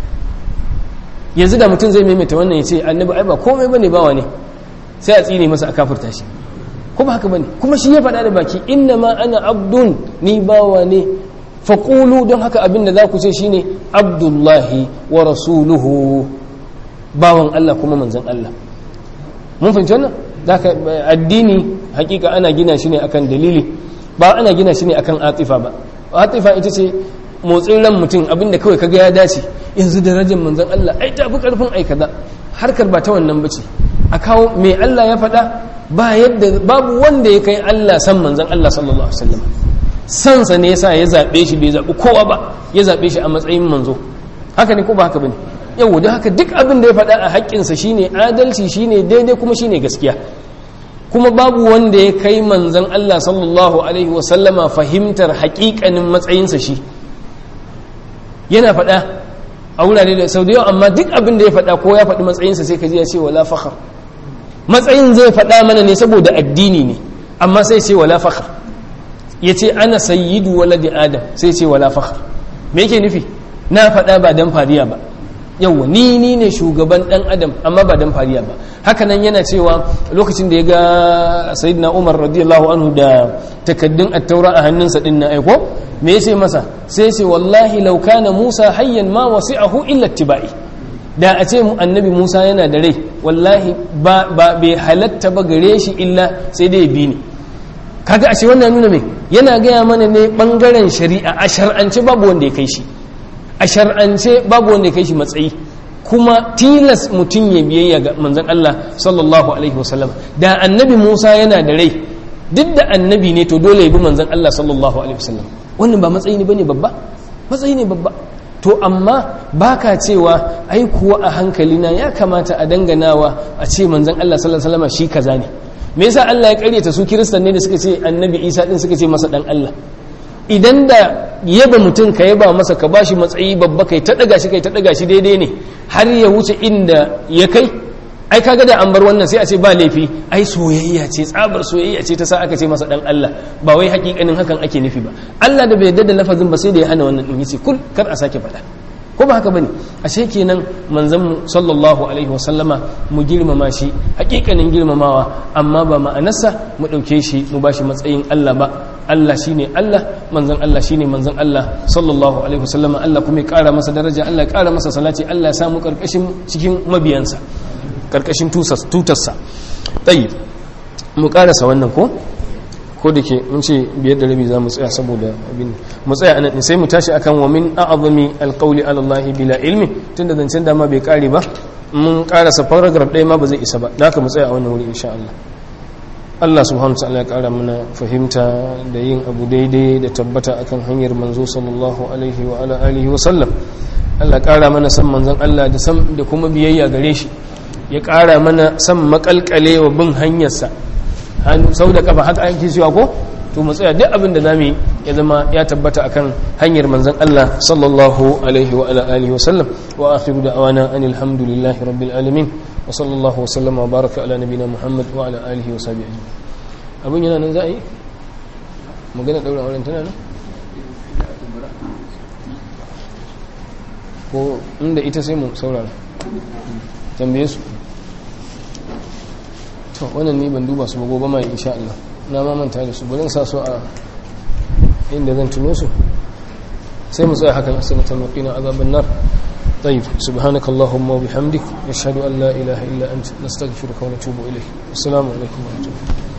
yanzu da mutum zai maimaita wannan ya ce annabi ai ba komai bane bawa ne sai a tsine masa a kafirta shi kuma haka bane kuma shi ya faɗa da baki inna ma ana abdun ni bawa ne faƙulu don haka abin da za ku ce shine abdullahi wa rasuluhu bawan Allah kuma manzan Allah mun fahimci wannan da addini hakika ana gina shi ne akan dalili ba ana gina shi ne akan atifa ba atifa ita ce motsin ran mutum abinda kawai kaga ya dace yanzu darajar manzan Allah ai tafi karfin ai kaza harkar ba ta wannan bace a kawo me Allah ya faɗa ba yadda babu wanda ya kai Allah san manzan Allah sallallahu alaihi wasallam sansa ne yasa ya zabe shi bai zabi kowa ba ya zabe shi a matsayin manzo haka ne ko ba haka bane yau da haka duk abin da ya faɗa a haƙƙinsa shine adalci shine daidai kuma shine gaskiya kuma babu wanda ya kai manzan Allah sallallahu alaihi wasallama fahimtar haƙiƙanin matsayinsa shi yana faɗa a wurare da sau da yawa amma duk abin da ya faɗa ko ya faɗi matsayinsa sai ka ji ya ce wala fakhar matsayin zai faɗa mana ne saboda addini ne amma sai ce wala fakhar ya ce ana sayyidu waladi adam sai ce wala fakhar me yake nufi na faɗa ba dan fariya ba yawwa ni ni ne shugaban dan adam amma ba dan fariya ba hakanan yana cewa lokacin da ya ga sayyidina umar radiyallahu anhu da takaddun at-taura a hannunsa din na aiko me yace masa sai ce wallahi law kana musa hayyan ma wasi'ahu illa ittiba'i da a ce annabi musa yana da rai wallahi ba bai halatta ba gare shi illa sai dai bi ni kaga ashe wannan nuna me yana gaya mana ne bangaren shari'a a shar'ance babu wanda ya kai shi a shar'ance babu wanda ya kai shi matsayi kuma tilas mutum ya biyayya ga manzon Allah sallallahu alaihi wasallam da annabi Musa yana da rai duk da annabi ne to dole ya bi manzon Allah sallallahu alaihi wasallam wannan ba matsayi ne bane babba matsayi ne babba to amma baka cewa ai kuwa a hankalina ya kamata a danganawa a ce manzon Allah sallallahu alaihi wasallam shi kaza ne me yasa Allah ya karyata su kiristan ne da suka ce annabi Isa din suka ce masa dan Allah idan da yaba mutum ka yaba masa ka bashi matsayi babba kai ta daga shi kai ta daga shi daidai ne har ya wuce inda ya kai ai kaga da an bar wannan sai a ce ba laifi ai soyayya ce tsabar soyayya ce ta sa aka ce masa dan Allah ba wai hakikanin hakan ake nufi ba Allah da bai yarda da lafazin ba sai da ya hana wannan din yace kul kar a sake faɗa ko ba haka bane ashe kenan manzon mu sallallahu alaihi wa sallama mu girmama shi hakikanin girmamawa amma ba ma'anarsa mu dauke shi mu bashi matsayin Allah ba Allah shine Allah manzon Allah shine manzon Allah sallallahu alaihi wa sallama Allah kuma ya kara masa daraja Allah ya kara masa salati Allah ya samu karkashin cikin mabiyansa karkashin tutarsa tayyib mu karasa wannan ko ko da ke mun ce biyar da rabi za mu tsaya saboda abin mu tsaya anan sai mu tashi akan wa min a'zami alqawli ala Allah bila ilmi tunda zancen dama bai kare ba mun karasa paragraph ɗaya ma ba zai isa ba da haka mu tsaya a wannan wuri insha Allah Allah subhanahu wa ta'ala ya kara mana fahimta da yin abu daidai da tabbata akan hanyar manzo sallallahu alaihi wa ala alihi wa sallam Allah kara mana san manzon Allah da san da kuma biyayya gare shi ya kara mana san makalkale wa bin hanyarsa hannu sau da kafa haka ake cewa ko to mu tsaya duk abin da zamu yi ya zama ya tabbata akan hanyar manzon Allah sallallahu alaihi wa ala alihi wa sallam wa akhiru da'wana anil hamdulillahi rabbil alamin wa sallallahu wa sallama wa baraka ala nabina muhammad wa ala alihi wa sahbihi ajma'in abun yana nan za a yi magana daura auren tana nan ko inda ita sai mu saurara tambaye su to wannan ni ban duba su ba gobe mai insha Allah na ma manta da su bari sa su a inda zan tuno su sai mu tsaya haka sai mu tambaye azaban nar طيب سبحانك اللهم وبحمدك نشهد أن لا إله إلا أنت نستغفرك ونتوب إليك السلام عليكم ورحمة الله